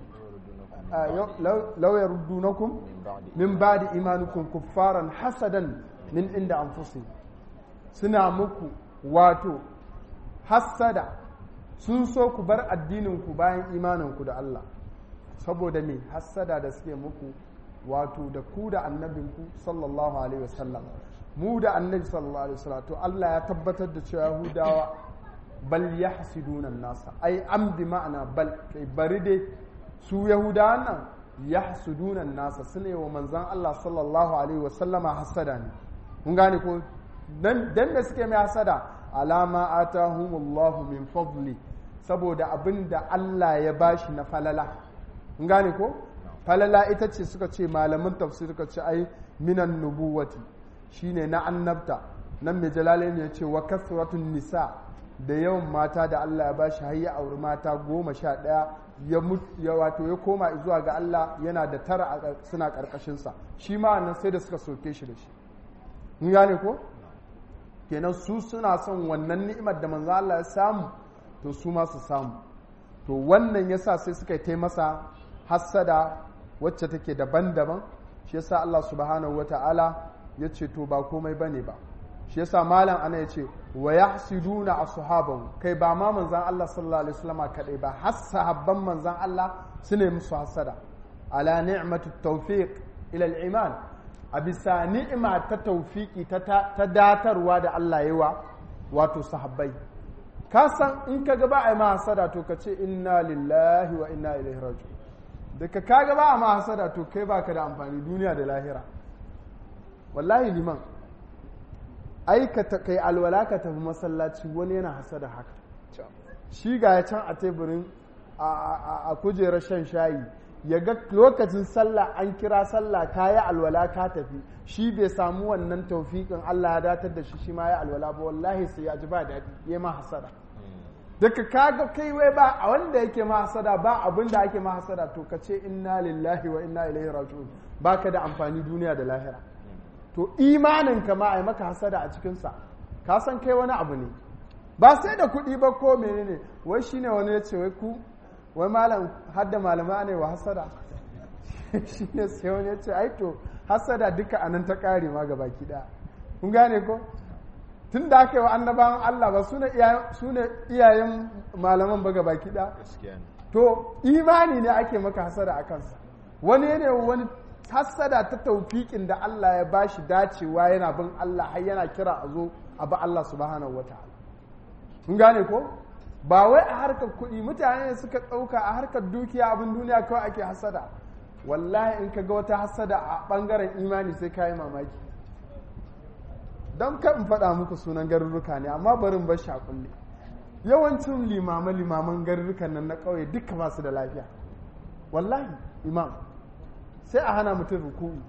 S1: law yaruddunakum min ba'di imanikum kuffaran hasadan min inda anfusihim suna muku wato hassada sun so ku bar addininku bayan imaninku da Allah saboda me hassada da suke muku wato da ku da annabinku sallallahu alaihi wasallam mu da annabi sallallahu alaihi wasallam to Allah ya tabbatar da cewa Yahudawa bal yahsiduna nasa ai am bi ma'ana bal kai bari dai su Yahudawan nan yahsuduna nasa sune wa manzon Allah sallallahu alaihi wasallama hasada ne kun gane ko dan dan da suke mai hasada alama atahumullahu min fadli saboda abinda Allah ya bashi na falala kun gane ko falala ita ce suka ce malaman tafsir suka ce ai minan nubuwati shine na annabta nan mai jalalain ya ce wa kasratun nisa da yawan mata da Allah ya bashi har ya auri mata goma sha ɗaya ya wato ya koma zuwa ga Allah yana da tara suna ƙarƙashinsa shi ma nan sai da suka soke shi da shi mun gane ko kenan su suna son wannan ni'imar da manzo Allah ya samu to su ma su samu to wannan yasa sai suka yi masa hassada wacce take daban-daban shi yasa Allah subhanahu wata'ala ya ce to ba komai bane ba shi yasa malam ana ya ce wa yahsiduna ashabahu kai ba ma manzan Allah sallallahu alaihi wasallam kadai ba har sahabban manzan Allah su ne musu hasada ala ni'matu tawfiq ila al-iman a bisa ni'ima ta tawfiki ta ta datarwa da Allah yi wa wato sahabbai ka san in ka ga ba a yi ma hasada to ka ce inna lillahi wa inna ilaihi raji'un daga ka ga ba a ma hasada to kai baka da amfani duniya da lahira wallahi liman ai ka kai alwala ka tafi masallaci wani yana hasada haka shi ga ya can a teburin a kujerar shan shayi ya ga lokacin sallah an kira sallah ka yi alwala ka tafi shi bai samu wannan taufiƙin Allah ya datar da shi shi ma ya alwala ba wallahi sai ya ji ba daɗi ya ma hasada daga kaga kai wai ba a wanda yake ma hasada ba abin da ake ma hasada to ka ce inna lillahi wa inna ilaihi raji'un baka da amfani duniya da lahira to imanin ka ma a maka hasada a cikinsa ka san kai wani abu ne ba sai da kuɗi ba ko menene wai shine wani ya ce wai ku wai malam hadda malama ne wa hasada shine sai wani ya ce ai to hasada duka anan ta kare ma gaba ɗaya kun gane ko tun da aka yi wa annabawan Allah ba su ne iyayen malaman ba gaba ɗaya to imani ne ake maka hasada a kansa wani ne wani hassada ta taufiƙin da Allah ya bashi dacewa yana bin Allah har yana kira a zo a ba Allah subhanahu wa ta'ala kun gane ko ba wai a harkar kuɗi mutane suka ɗauka a harkar dukiya abin duniya kawai ake hassada wallahi in ka ga wata hassada a ɓangaren imani sai ka yi mamaki don kan faɗa muku sunan garuruka ne amma barin bar shi a kulle yawancin limama limaman garurukan nan na ƙauye duka ba su da lafiya wallahi imam sai a hana mutum ruku'u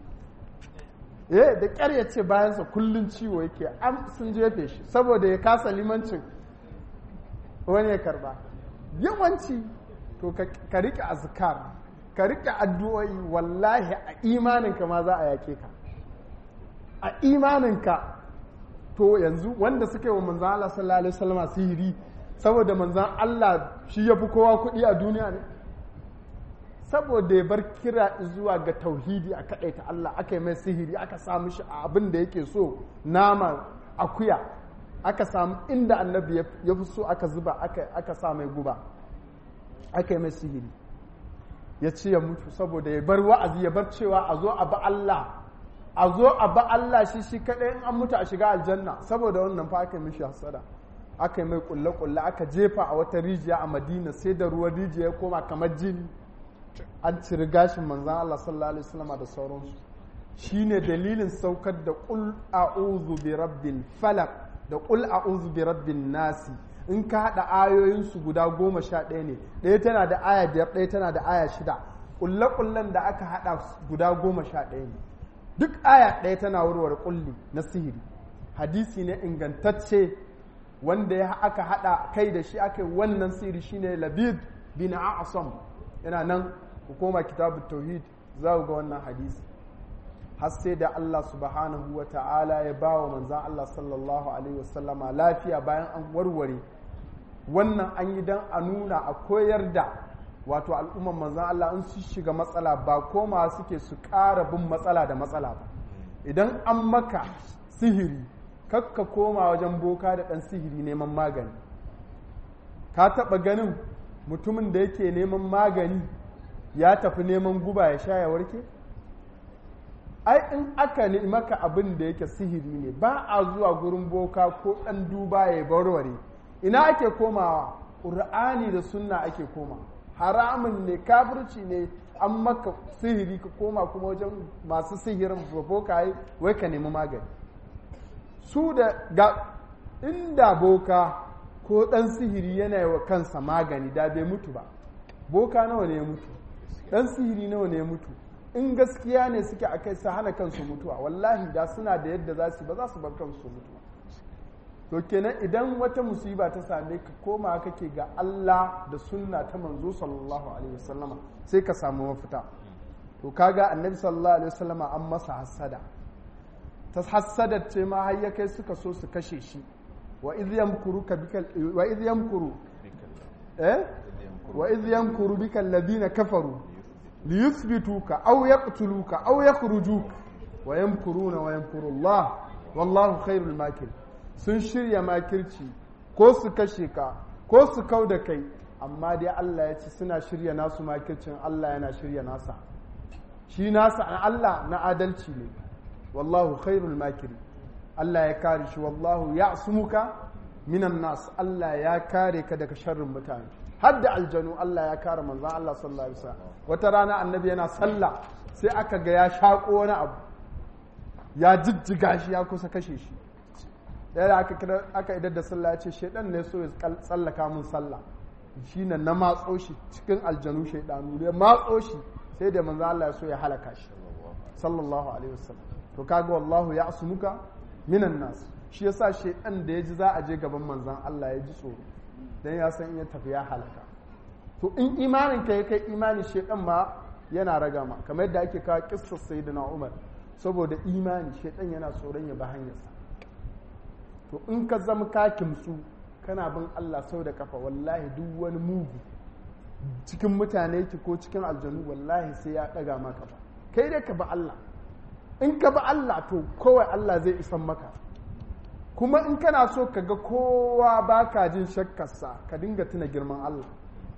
S1: eh da ƙyar ya ce bayansa kullun ciwo yake an sun jefe shi saboda ya kasa limancin wani ya karba yawanci to ka riƙe azkar ka riƙe addu'o'i wallahi a imaninka ma za a yake ka a imaninka to yanzu wanda suke wa manzan Allah sallallahu alaihi wasallam sihiri saboda manzan Allah shi ya fi kowa kuɗi a duniya ne saboda ya bar kira zuwa ga tauhidi a kaɗaita Allah aka yi mai sihiri aka samu shi a abin da yake so nama akuya aka samu inda annabi ya fi so aka zuba aka sa mai guba aka yi mai sihiri ya ce ya mutu saboda ya bar wa'azi ya bar cewa a zo a ba Allah a zo a ba Allah shi shi kaɗai in an mutu a shiga aljanna saboda wannan fa aka yi mishi hasada aka yi mai kulle-kulle aka jefa a wata rijiya a madina sai da ruwan rijiya ya koma kamar jini an ciri gashin manzan Allah sallallahu alaihi wasallam da sauransu shine dalilin saukar da qul a'udhu bi rabbil falaq da qul a'udhu bi rabbin nasi in ka haɗa ayoyinsu guda goma sha ɗaya ne ɗaya tana da aya biyar ɗaya tana da aya shida ƙulle-ƙullen da aka haɗa guda goma sha ɗaya ne duk aya ɗaya tana warware ƙulli na sihiri hadisi ne ingantacce wanda ya aka haɗa kai da shi aka yi wannan sihiri shine labid bin a'asam yana nan hukuma kitabu tauhid za ga wannan hadisi har sai da Allah subhanahu wa ta'ala ya ba wa manzan Allah sallallahu alaihi wasallama lafiya bayan an warware wannan an yi don a nuna a koyar da wato al'umman manzan Allah in su shiga matsala ba koma suke su ƙara bin matsala da matsala ba idan an maka sihiri kakka koma wajen boka da ɗan sihiri neman magani ka taɓa ganin mutumin da yake neman magani ya tafi neman guba ya sha ya warke? ai in aka ne maka abin da yake sihiri ne ba a zuwa gurin boka ko ɗan duba ya barware ina ake komawa ƙur'ani da sunna ake koma haramun ne kafirci ne an maka sihiri ka koma kuma wajen masu sihirin boka wai ka nemi magani su da ga inda boka ko ɗan sihiri yana yi wa kansa magani da bai mutu ba boka nawa ne ya mutu ɗan sihiri nawa ne ya mutu in gaskiya ne suke a kai su hana kansu mutuwa wallahi da suna da yadda za su ba za su bar kansu mutuwa to kenan idan wata musiba ta same ka koma kake ga Allah da sunna ta manzo sallallahu alaihi wasallama sai ka samu mafita to kaga annabi sallallahu alaihi wasallama an masa hassada ta hassada ce ma har ya kai suka so su kashe shi wa idh yamkuru ka bika wa idh yamkuru eh wa idh yamkuru bika alladhina kafaru liyuthbituka aw yaqtuluka aw yakhrujuka wa yamkuruna wa yamkuru Allah wallahu khairul makir sun shirya makirci ko su kashe ka ko su kau da kai amma dai Allah ya ce suna shirya nasu makircin Allah yana shirya nasa shi nasa Allah na adalci ne wallahu khairul makiri Allah ya kare shi wallahu ya'sumuka minan nas Allah ya kare ka daga sharrin mutane har da aljanu Allah ya kare manzon Allah sallallahu alaihi wasallam wata rana annabi yana sallah sai aka ga ya shaƙo wani abu ya jijjiga shi ya kusa kashe shi ɗaya da aka idar da sallah ya ce shaidan ne so ya tsallaka mun sallah shi na na matso shi cikin aljanu shaidanu ya matso shi sai da manzo Allah ya so ya halaka shi sallallahu alaihi wasallam to kaga wallahu ya asumuka minan nas shi yasa shaidan da ya ji za a je gaban manzon Allah ya ji tsoro dan ya san in ya tafi ya halaka to in imanin ka ya kai imani shaidan ma yana raga ma kamar yadda ake kawo kissar sayyidina Umar saboda imani shaidan yana tsoron ya ba hanyarsa to in ka zama ka kimsu kana bin Allah sau da kafa wallahi duk wani mugu cikin mutane ki ko cikin aljanu wallahi sai ya ɗaga ma kafa kai dai ka bi Allah in ka bi Allah to kowai Allah zai isan maka kuma in kana so ka ga kowa baka jin shakkarsa ka dinga tuna girman Allah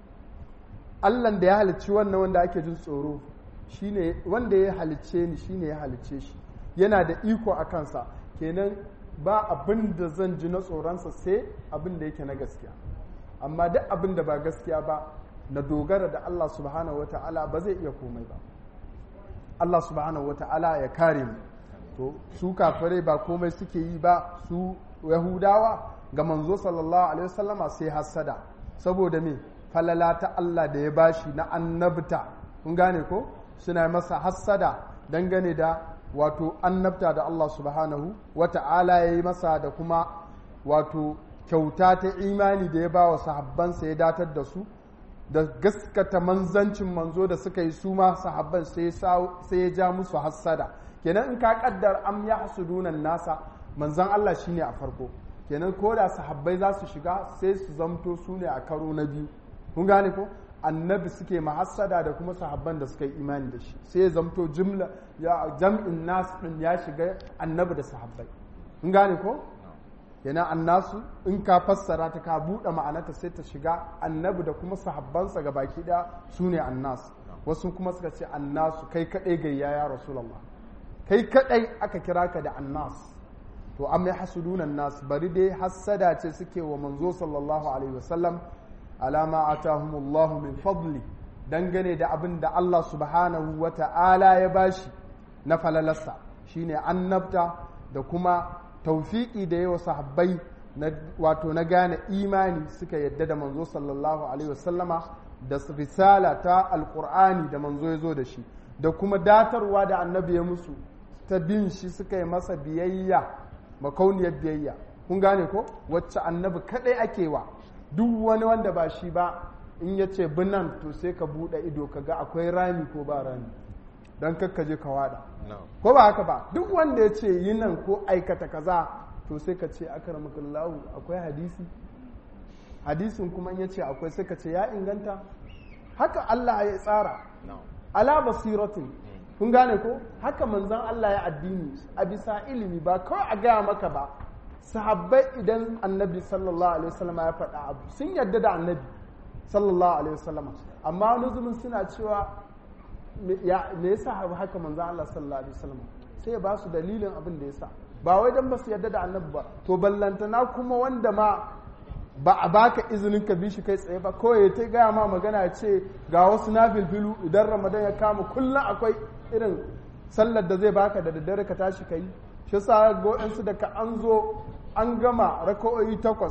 S1: Allah da ya halicci wannan wanda ake jin tsoro shine wanda ya halicce ni shine ya halicce shi yana da iko a kansa kenan ba abin da zan ji na tsoronsa sai abin da yake na gaskiya amma duk abin da ba gaskiya ba na dogara da Allah subhanahu wata'ala ba zai iya komai ba Allah subhanahu wata'ala ya kare mu to su kafirai ba komai suke yi ba su yahudawa ga manzo sallallahu alaihi wasallama sai hasada saboda me falala ta Allah da ya bashi na annabta kun gane ko suna masa hassada dangane da wato annabta da Allah subhanahu wa ta'ala ya yi masa da kuma wato kyauta ta imani da ya ba wa sahabbansa ya datar da su da gaskata manzancin manzo da suka yi su ma sahabban sai ya ja musu hassada kenan in ka kaddar am ya hasudunan nasa manzan Allah shine a farko kenan ko da sahabbai za su shiga sai su zamto su ne a karo na biyu kun gane ko annabi suke mahassada da kuma sahabban da suka yi imani da shi sai ya zamto jumla ya jam'in nas din ya shiga annabi da sahabbai in gane ko yana annasu in ka fassara ta ka buɗe ma'anarta sai ta shiga annabi da kuma sahabbansa ga baki ɗaya su ne annas wasu kuma suka ce annasu kai kaɗai gayya ya rasulallah kai kaɗai aka kira ka da annas to an mai hasudunan nas bari dai hassada ce suke wa manzo sallallahu alaihi wasallam alama atahumullahu min fadli dangane da abin da Allah subhanahu wa ta'ala ya bashi na falalarsa shine annabta da kuma taufiki da yawa sahabbai wato na gane imani suka yadda da manzo sallallahu alaihi wasallama da risala ta alkur'ani da manzo ya zo da shi da kuma datarwa da annabi ya musu ta bin shi suka yi masa biyayya makauniyar biyayya kun gane ko wacce annabi kadai ake wa duk wani wanda ba shi ba in ya ce binan to sai ka buɗe ido ka ga akwai rami ko ba rami don kakkaje ka wada ko ba haka ba duk wanda ya ce yi nan ko aikata kaza to sai ka ce akramakallahu akwai hadisi hadisin kuma in ya ce akwai sai ka ce ya inganta haka Allah ya tsara ala basiratin kun gane ko haka manzon Allah ya addini a bisa ilimi ba kawai a gaya maka ba sahabbai idan annabi sallallahu alaihi wasallam ya faɗa abu sun yarda da annabi sallallahu alaihi wasallam amma wani zubin suna cewa me yasa haka manzo Allah sallallahu alaihi wasallam sai ya ba su dalilin abin da yasa ba wai dan ba su yarda da annabi ba to ballantana kuma wanda ma ba a baka izinin ka bi shi kai tsaye ba kawai ta gaya ma magana ya ce ga wasu na filfilu idan ramadan ya kama kullum akwai irin sallar da zai baka da daddare ka tashi ka yi shi sa go'insu da ka an zo an gama raka'o'i takwas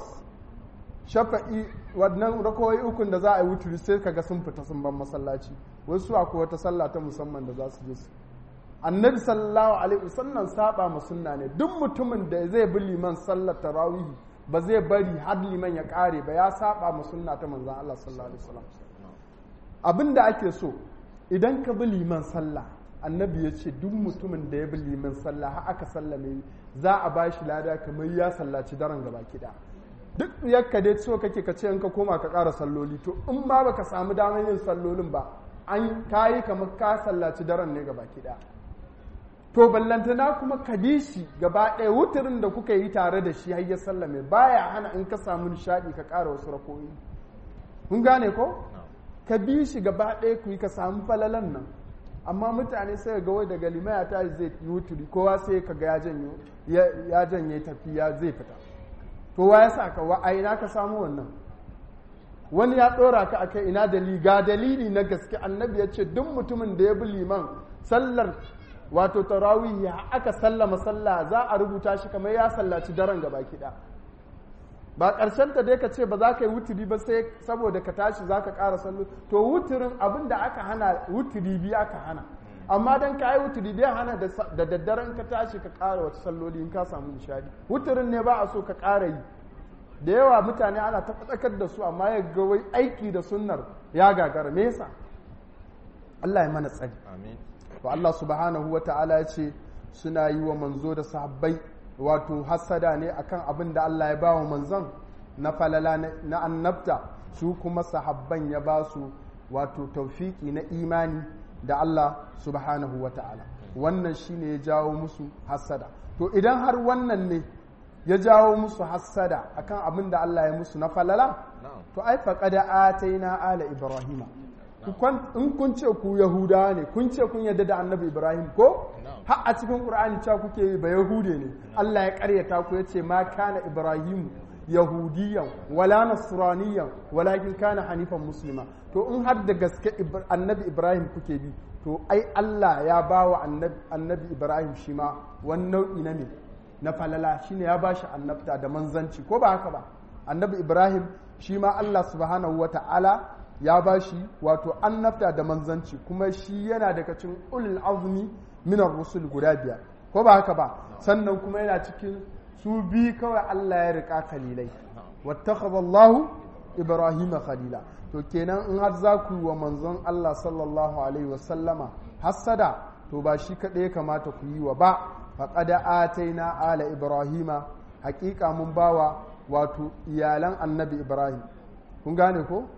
S1: shafa'i wannan raka'o'i ukun da za a yi wuturi sai ka ga sun fita sun ban masallaci wasu akwai wata sallah ta musamman da za su je su annabi sallallahu alaihi wasallam saba ma sunna ne duk mutumin da zai bi liman sallar tarawihi ba zai bari har liman ya kare ba ya saba ma sunna ta manzon Allah sallallahu alaihi wasallam abin da ake so idan ka bi liman sallah annabi ya ce duk mutumin da ya bi liman sallah har aka sallame za a ba shi lada kamar ya sallaci daren gaba kiɗa duk yakka dai so kake ka ce in ka koma ka ƙara salloli to in ba baka samu damar yin sallolin ba an kayi kamar ka sallaci daren ne gaba kiɗa to ballantana kuma ka bi shi gaba ɗaya wuturin da kuka yi tare da shi har ya sallame baya hana in ka samu nishaɗi ka ƙara wasu rakoyi kun gane ko ka bi shi gaba ɗaya ku yi ka samu falalan nan amma mutane sai ga wai daga limaya ta zai yi wuturi kowa sai ka ga ya janye tafiya zai fita to wa ya sa ka wa a ina ka samu wannan wani ya ɗora ka akai ina dalili ga dalili na gaske annabi ya ce duk mutumin da ya bi liman sallar wato tarawih ya aka sallama sallah za a rubuta shi kamar ya sallaci daren gaba kiɗa ba ƙarshen ta dai ka ce ba za ka yi wuturi ba sai saboda ka tashi za ka ƙara sallo to wuturin abin da aka hana wuturi biyu aka hana amma dan ka yi wuturi biyu hana da daddaren ka tashi ka ƙara wata salloli in ka samu nishadi wuturin ne ba a so ka ƙara yi da yawa mutane ana ta faɗakar da su amma ya ga wai aiki da sunnar ya gagara me yasa Allah ya mana tsari
S2: amin
S1: to Allah subhanahu wa ta'ala ya ce suna yi wa manzo da sahabbai wato hassada ne akan abin da Allah ya ba wa manzon na falala na annabta su kuma sahabban ya ba su wato taufiki na imani da Allah subhanahu wa ta'ala wannan shine ya jawo musu hassada to idan har wannan ne ya jawo musu hassada akan abin da Allah ya musu na falala to ai faqada ataina ala ibrahima in kun ce ku yahudawa ne kun ce kun yadda da annabi ibrahim ko har a cikin qur'ani cewa kuke yi ba yahude ne Allah ya karyata ku yace ma kana ibrahim yahudiyan wala nasraniyan walakin kana hanifan muslima to in har da gaske annabi ibrahim kuke bi to ai Allah ya bawa annabi ibrahim shi ma wani nau'i na ne na falala shine ya bashi annabta da manzanci ko ba haka ba annabi ibrahim shi ma Allah subhanahu wa ta'ala ya ba shi wato annabta da manzanci kuma shi yana daga cikin ulul azmi minar rusul guda biyar ko ba haka ba sannan kuma yana cikin su bi kawai Allah ya rika khalilai wattakhadha Allah Ibrahim khalila to kenan in har za ku yi wa manzon Allah sallallahu alaihi wasallama hassada to ba shi kaɗai ya kamata ku yi wa ba faqad ataina ala ibrahima haƙiƙa mun bawa wato iyalan annabi ibrahim kun gane ko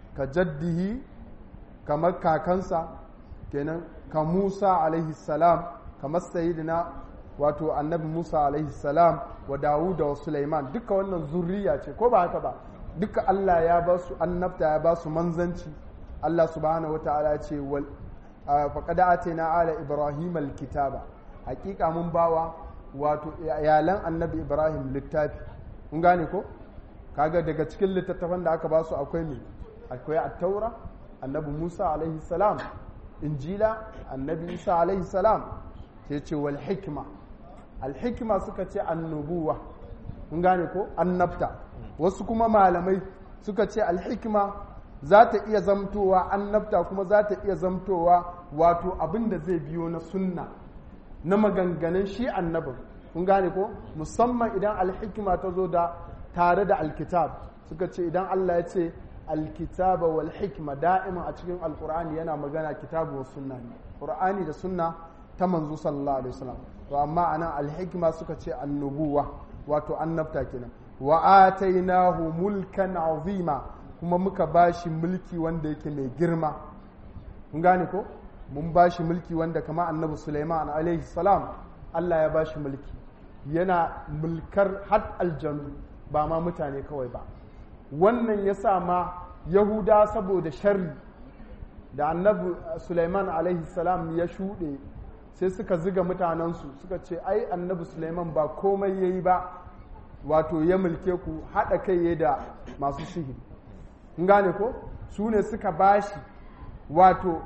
S1: ka jaddihi kamar kakansa kenan ka Musa alaihi salam kamar sayyidina wato annabi Musa alaihi salam wa Dawud wa Sulaiman duka wannan zurriya ce ko ba haka ba duka Allah ya ba su annabta ya ba su manzanci Allah subhanahu wataala ce wal faqad atina ala ibrahim alkitaba hakika mun bawa wato iyalan annabi ibrahim littafi kun gane ko kaga daga cikin littattafan da aka ba su akwai me akwai at-taura annabi Musa alaihi salam injila annabi Isa alaihi salam sai ce wal hikma al hikma suka ce annubuwa kun gane ko annabta wasu kuma malamai suka ce al hikma za ta iya zamtowa annabta kuma za ta iya zamtowa wato abin da zai biyo na sunna na maganganun shi annabin kun gane ko musamman idan alhikima ta zo da tare da alkitab suka ce idan Allah ya ce alkitaba wal hikma da'iman a cikin alkur'ani yana magana kitabu wa sunna ne qur'ani da sunna ta manzo sallallahu alaihi wasallam to amma anan alhikma suka ce annubuwa wato annabta kenan wa atainahu mulkan azima kuma muka bashi mulki wanda yake mai girma kun gane ko mun bashi mulki wanda kama annabi Sulaiman alaihi salam Allah ya bashi mulki yana mulkar har aljanu ba ma mutane kawai ba wannan ya sa ma yahuda saboda sharri da annabi Sulaiman alaihi salam ya shuɗe sai suka ziga mutanensu suka ce ai annabi Sulaiman ba komai ya yi ba wato ya mulke ku haɗa kai ya da masu sihiri in gane ko su ne suka bashi wato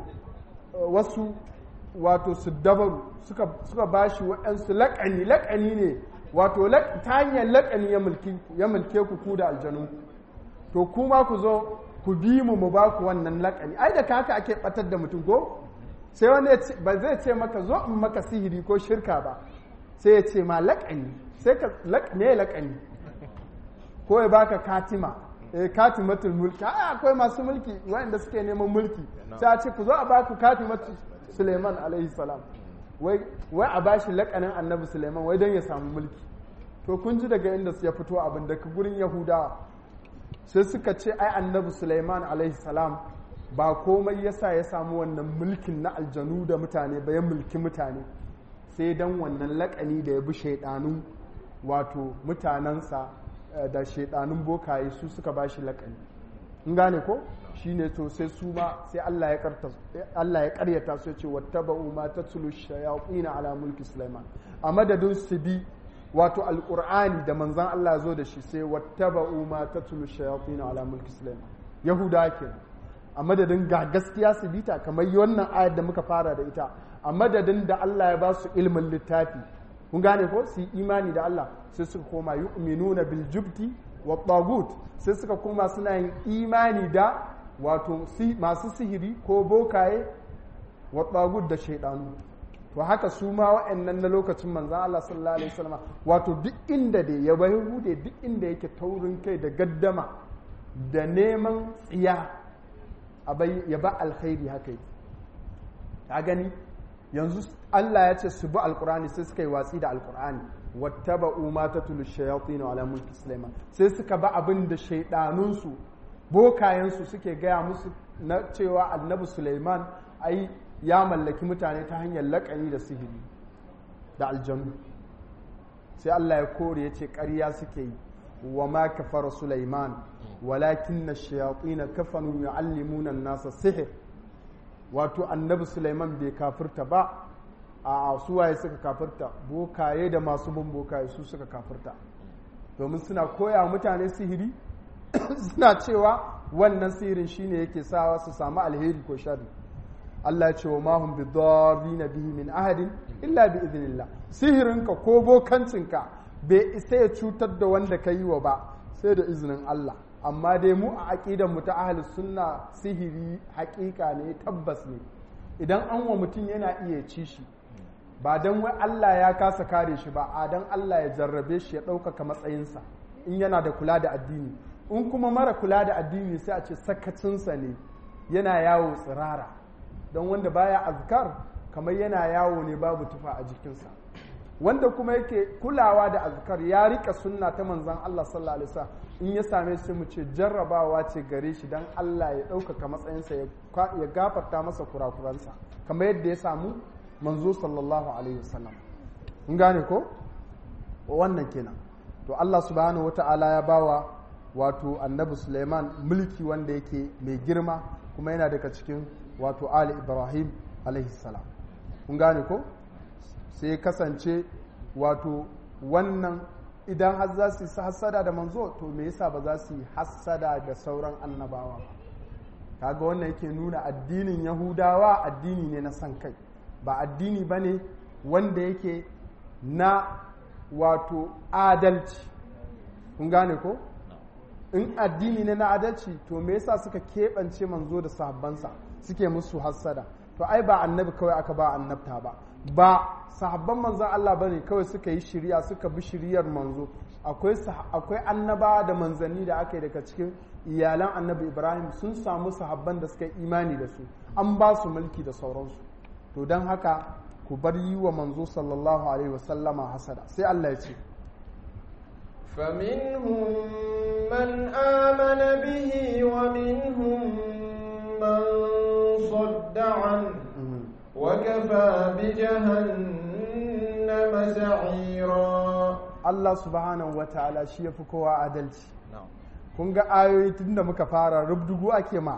S1: wasu wato su dabaru suka, suka bashi waɗansu laƙani laƙani ne wato ta hanyar laƙani ya mulke ku ku da aljanu to kuma ku zo ku bi mu mu ba ku wannan laƙani ai da haka ake ɓatar da mutum ko sai wani ba zai ce maka zo in maka sihiri ko shirka ba sai ya ce ma laƙani sai ka ne laƙani ko ya baka katima eh katimatul mulki ai akwai masu mulki wanda suke neman mulki sai a ce ku zo a baku katimatul Suleiman alaihi salam wai wai a bashi lakanin annabi Suleiman wai don ya samu mulki to kun ji daga inda ya fito abin daga gurin Yahudawa sai suka ce ai annabi Suleiman alaihi salam ba komai yasa ya samu wannan mulkin na aljanu da mutane ba ya mulki mutane sai dan wannan lakani da ya bi shaidanun wato mutanensa da shaidanun bokaye su suka bashi lakani in gane ko shine to sai su ma sai Allah ya karta Allah ya karyata su ce wattaba'u ma tatlu shayatin ala mulki Sulaiman a madadin su bi wato alqur'ani da manzon Allah zo da shi sai wattaba'u ma tatlu shayatin ala mulki Sulaiman yahuda ke a madadin ga gaskiya su bita kamar wannan ayar da muka fara da ita a madadin da Allah ya ba su ilmin littafi kun gane ko su yi imani da Allah sai suka koma yu'minuna bil jubti wa tagut sai suka koma suna yin imani da wato masu sihiri ko bokaye wa tagut da shaidanu to haka su ma wa'annan na lokacin manzan Allah sallallahu alaihi wasallam wato duk inda da ya bai hude duk inda yake taurin kai da gaddama da neman tsiya ya ba alkhairi haka yi ta gani yanzu Allah ya ce su bi alkurani sai suka yi watsi da alkurani wattaba'u ma tatlu shayatin ala mulki sulaiman sai suka ba abin da shaidanunsu bokayensu suke gaya musu na cewa annabi sulaiman ai ya mallaki mutane ta hanyar laƙani da sihiri da aljanu sai Allah ya kore ya ce ƙarya suke yi wa ma kafara sulaiman walakin na shayatin kafanu yu'allimuna nasa sihir wato annabi sulaiman bai kafirta ba a suwaye suka kafirta bokaye da masu bin bokaye su suka kafirta domin suna koya mutane sihiri suna cewa wannan sihirin shine yake sawa su samu alheri ko sharri Allah ya ce wa mahum bi na bihi min ahadin illa bi idhnillah sihirinka ko bokancinka bai isa ya cutar da wanda ka yi wa ba sai da izinin Allah amma dai mu a aƙidan mu ta ahli sunna sihiri haƙiƙa ne tabbas ne idan an wa mutum yana iya ci shi ba don wai Allah ya kasa kare shi ba a don Allah ya jarrabe shi ya ɗaukaka matsayinsa in yana da kula da addini in kuma mara kula da addini sai a ce sakacinsa ne yana yawo tsirara don wanda baya azkar kamar yana yawo ne babu tufa a jikinsa wanda kuma yake kulawa da azkar ya rika sunna ta manzon Allah sallallahu alaihi wasallam in ya same shi mu ce jarrabawa ce gare shi dan Allah ya ɗaukaka matsayinsa ya gafarta masa kurakuransa kamar yadda ya samu manzo sallallahu alaihi wasallam mun gane ko wannan kenan to Allah subhanahu wata'ala ya bawa wato annabi Suleiman mulki wanda yake mai girma kuma yana daga cikin wato Ali Ibrahim alaihi salam kun gane ko sai ya kasance wato wannan idan har za su yi hassada da manzo to me yasa ba za su yi hassada da sauran annabawa ba kaga wannan yake nuna addinin yahudawa addini ne na san kai ba addini ba ne wanda yake na wato adalci kun gane ko in addini ne na adalci to me yasa suka keɓance manzo da sahabbansa suke musu hassada to ai ba annabi kawai aka ba annabta ba ba sahabban manzon Allah bane kawai suka yi shiriya suka bi shiriyar manzo akwai akwai annaba da manzanni da aka yi daga cikin iyalan annabi Ibrahim sun samu sahabban da suka imani da su an ba su mulki da sauransu to don haka ku bar yi wa manzo sallallahu alaihi wasallama hasada sai Allah ya ce
S3: فمنهم من آمن به ومنهم من صد عنه وكفى بجهنم سعيرا
S1: Allah subhanahu wa ta'ala shi ya fi kowa adalci kun ga ayoyi tun da muka fara rubdugu ake ma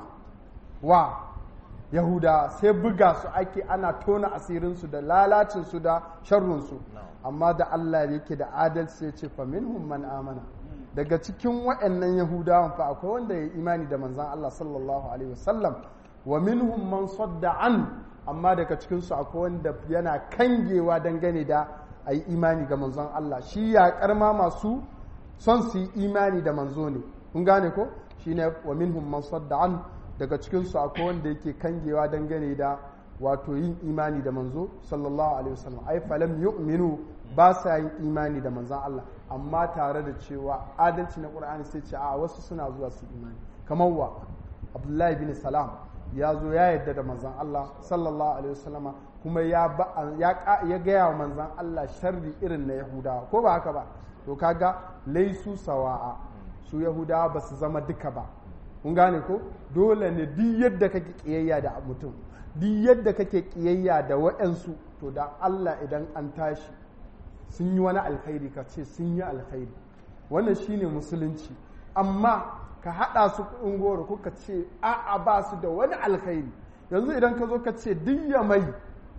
S1: wa yahuda sai buga su ake ana tona asirinsu da lalacinsu da sharrunsu amma da Allah yake da adalci ya ce faminhum man amana daga cikin waɗannan yahudawan fa akwai wanda ya imani da manzan Allah sallallahu alaihi wasallam wa minhum man sadda an amma daga cikinsu akwai wanda yana kangewa dangane da a yi imani ga manzon Allah shi ya karma masu son su yi imani da manzo ne kun gane ko shine wa minhum man sadda an daga cikinsu akwai wanda yake kangewa dangane da wato yin imani da manzo sallallahu alaihi wasallam ai falam yu'minu ba sa yin imani da manzon Allah amma tare da cewa adalci na Qur'ani sai ce a wasu suna zuwa su imani kamar wa Abdullahi bin Salam ya zo ya yadda da manzon Allah sallallahu alaihi wasallama kuma ya ya gaya wa manzon Allah sharri irin na Yahudawa ko ba haka ba to kaga laisu sawa'a su Yahudawa ba su zama duka ba kun gane ko dole ne duk yadda kake kiyayya da mutum duk yadda kake kiyayya da waɗansu to da Allah idan an tashi sun yi wani alkhairi ka ce sun yi alkhairi wannan shine musulunci amma ka haɗa su kuɗin goro kuka ce a'a ba su da wani alkhairi yanzu idan ka zo ka ce duk ya mai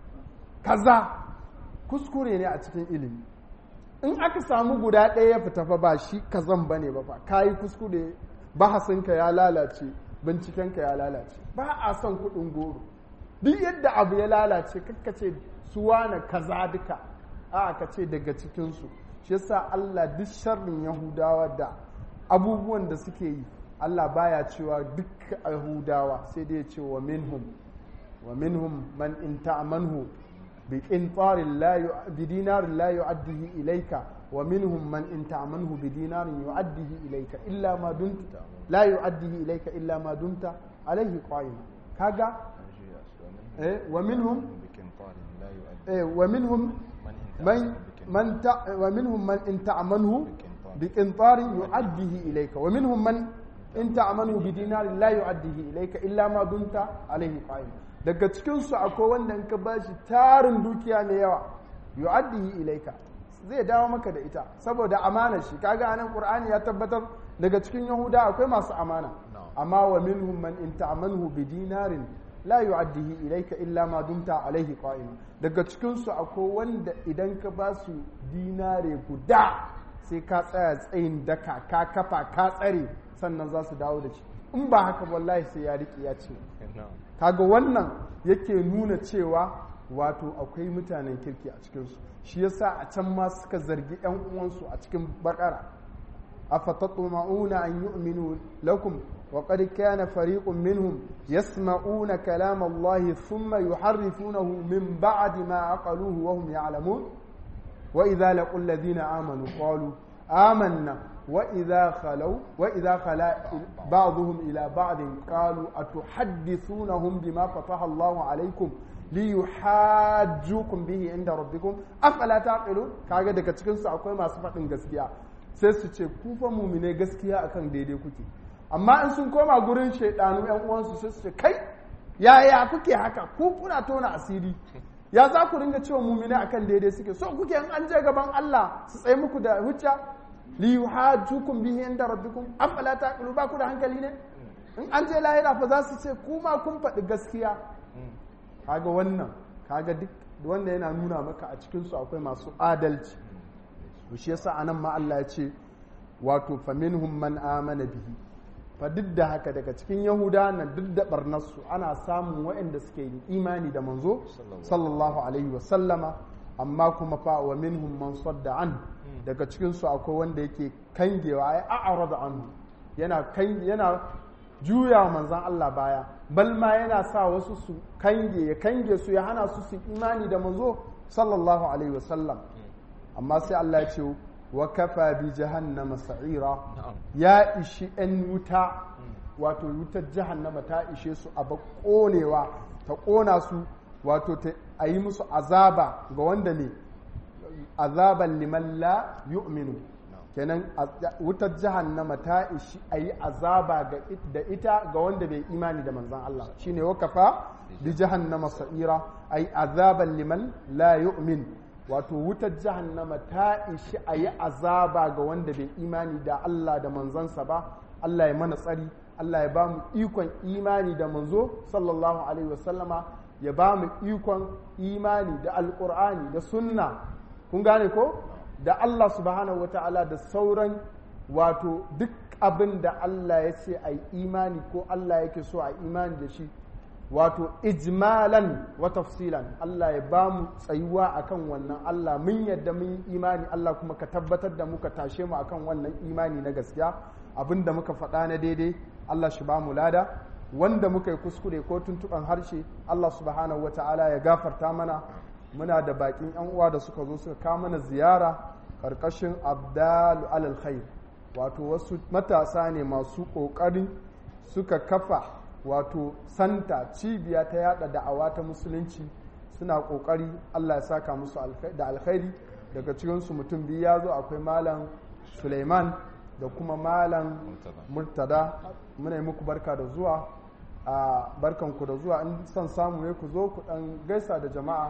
S1: kaza kuskure ne a cikin ilimi in aka samu guda ɗaya ya fita fa ba shi kazan ba ne ba fa ka yi kuskure bahasinka ya lalace bincikenka ya lalace ba a son kuɗin goro duk yadda abu ya lalace kakka ce su wane kaza duka a ka ce daga cikinsu shi yasa Allah duk sharrin Yahudawa da abubuwan da suke yi Allah baya cewa duk Yahudawa sai dai ce wa minhum wa minhum man in ta'manhu bi qintarin la bi dinarin la yu'addihi ilayka wa minhum man in ta'manhu bi dinarin yu'addihi ilayka illa ma dumta la yu'addihi ilayka illa ma dumta alayhi qa'ima kaga eh wa minhum eh wa minhum من من تع ومنهم من إن تعمنه بقنطار يؤديه إليك ومنهم من إن تعمنه بدينار لا يؤديه إليك إلا ما دمت عليه قائما daga cikin su akwai wanda in ka bashi tarin dukiya mai yawa yu'addihi ilaika zai dawo maka da ita saboda amana shi kaga anan qur'ani ya tabbatar daga cikin yahuda akwai masu amana amma wa minhum man in ta'manhu bi dinarin la yu'addihi ilayka illa ma dumta alaihi qa'ima daga cikin su akwai wanda idan ka ba su dinare guda sai ka tsaya tsayin daka ka kafa ka tsare sannan za su dawo da shi in ba haka wallahi sai ya riƙe ya ce kaga wannan yake nuna cewa wato akwai mutanen kirki a cikinsu shi yasa a can ma suka zargi 'yan uwansu a cikin bakara أفتطمعون أن يؤمنوا لكم وقد كان فريق منهم يسمعون كلام الله ثم يحرفونه من بعد ما عقلوه وهم يعلمون وإذا لقوا الذين آمنوا قالوا آمنا وإذا خلوا وإذا خلا بعضهم إلى بعض قالوا أتحدثونهم بما فتح الله عليكم li yuhajjukum bihi inda rabbikum afala taqilun kaga daga cikin su akwai masu faɗin gaskiya sai su ce ku fa mu'mine gaskiya akan daidai kuke amma in sun koma gurin shaidanu yan uwansu sai su ce kai yaya kuke haka ku kuna tona asiri ya za ku ringa cewa mu'mine akan daidai suke so kuke in an je gaban Allah su tsaye muku da hujja li yuhajjukum bihi inda rabbikum afala taqilu ba ku da hankali ne in an je lahira fa za su ce kuma kun faɗi gaskiya kaga wannan kaga duk wanda yana nuna maka a cikin su akwai masu adalci shi yasa anan ma Allah ya ce wato faminhum man amana bihi fa duk da haka daga cikin yahuda na duk da barnarsu ana samun waɗanda suke yi imani da manzo sallallahu alaihi wa sallama amma kuma fa wa minhum man sadda an daga cikin su akwai wanda yake kangewa ai a'rada anhu yana kan yana juya wa manzon Allah baya bal ma yana sa wasu su kange ya kange su ya hana su su imani da manzo sallallahu alaihi wa sallam amma sai Allah ya ce wa kafa bi jahannama sa'ira ya ishi ‘yan wuta wato wutar jahannama ta ishe su a ƙonewa ta ƙona su wato ta a yi musu azaba ga wanda ne azaban liman la yu'minu kenan wutar jahannama ta ishi a yi azaba da ita ga wanda bai imani da manzan Allah shine wa kafa bi jahannama sa'ira a yi azaban liman la yu'min wato wutar jahannama ta ishi a yi azaba ga wanda bai imani da Allah da manzansa ba Allah ya mana tsari Allah ya ba mu ikon imani da manzo sallallahu alaihi wasallama ya ba mu ikon imani da alkur'ani da sunna kun gane ko da Allah subhanahu wata'ala da sauran wato duk abin da Allah ya ce a yi imani ko Allah yake so a imani da shi wato ijmalan wa tafsilan Allah ya ba mu tsayuwa akan wannan Allah mun yadda mun yi imani Allah kuma ka tabbatar da muka tashe mu akan wannan imani na gaskiya abinda muka faɗa na daidai Allah shi ba mu lada wanda muka yi kuskure ko tuntuɓan harshe Allah subhanahu wa ta'ala ya gafarta mana muna da bakin yan uwa da suka zo suka kawo mana ziyara karkashin abdalu alal khair wato wasu matasa ne masu ƙoƙarin suka kafa wato santa cibiya ta yada da'awa ta musulunci suna kokari Allah ya saka musu da alkhairi daga cikinsu mutum biyu ya zo akwai malam Suleiman da kuma malam Murtada muna yi muku barka da zuwa a barkanku da zuwa in son samu ne ku zo ku dan gaisa da jama'a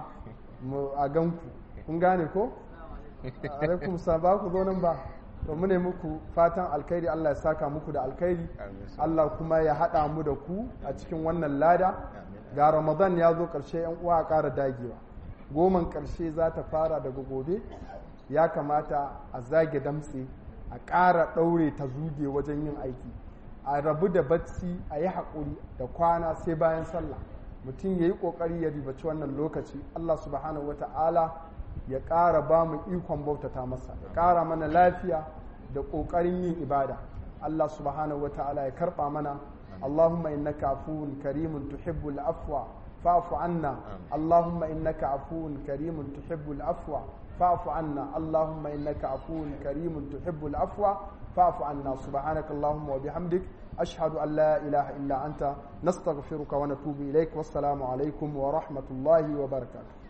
S1: a ganku kun gane ko alaikum ba ku zo nan ba to mu ne muku fatan alkhairi Allah ya saka muku da alkhairi Allah kuma ya haɗa mu da ku a cikin wannan lada ga Ramadan ya zo ƙarshe yan uwa a ƙara dagewa goman ƙarshe za ta fara daga gobe ya kamata a zage damtse a ƙara ɗaure ta zuge wajen yin aiki a rabu da bacci a yi haƙuri da kwana sai bayan sallah mutum ya yi ƙoƙari ya ribaci wannan lokaci Allah subhanahu wa ta'ala ya ƙara ba mu ikon bautata masa ya ƙara mana lafiya da ƙoƙarin yin ibada Allah subhanahu wa ta'ala ya karɓa mana Allahumma innaka afuwun karimun tuhibbul afwa fa'fu anna Allahumma innaka afuwun karimun tuhibbul afwa fa'fu anna Allahumma innaka afuwun karimun tuhibbul afwa fa'fu anna subhanaka Allahumma wa bihamdik ashhadu an la ilaha illa anta nastaghfiruka wa natubu ilaik wassalamu alaikum wa rahmatullahi wa barakatuh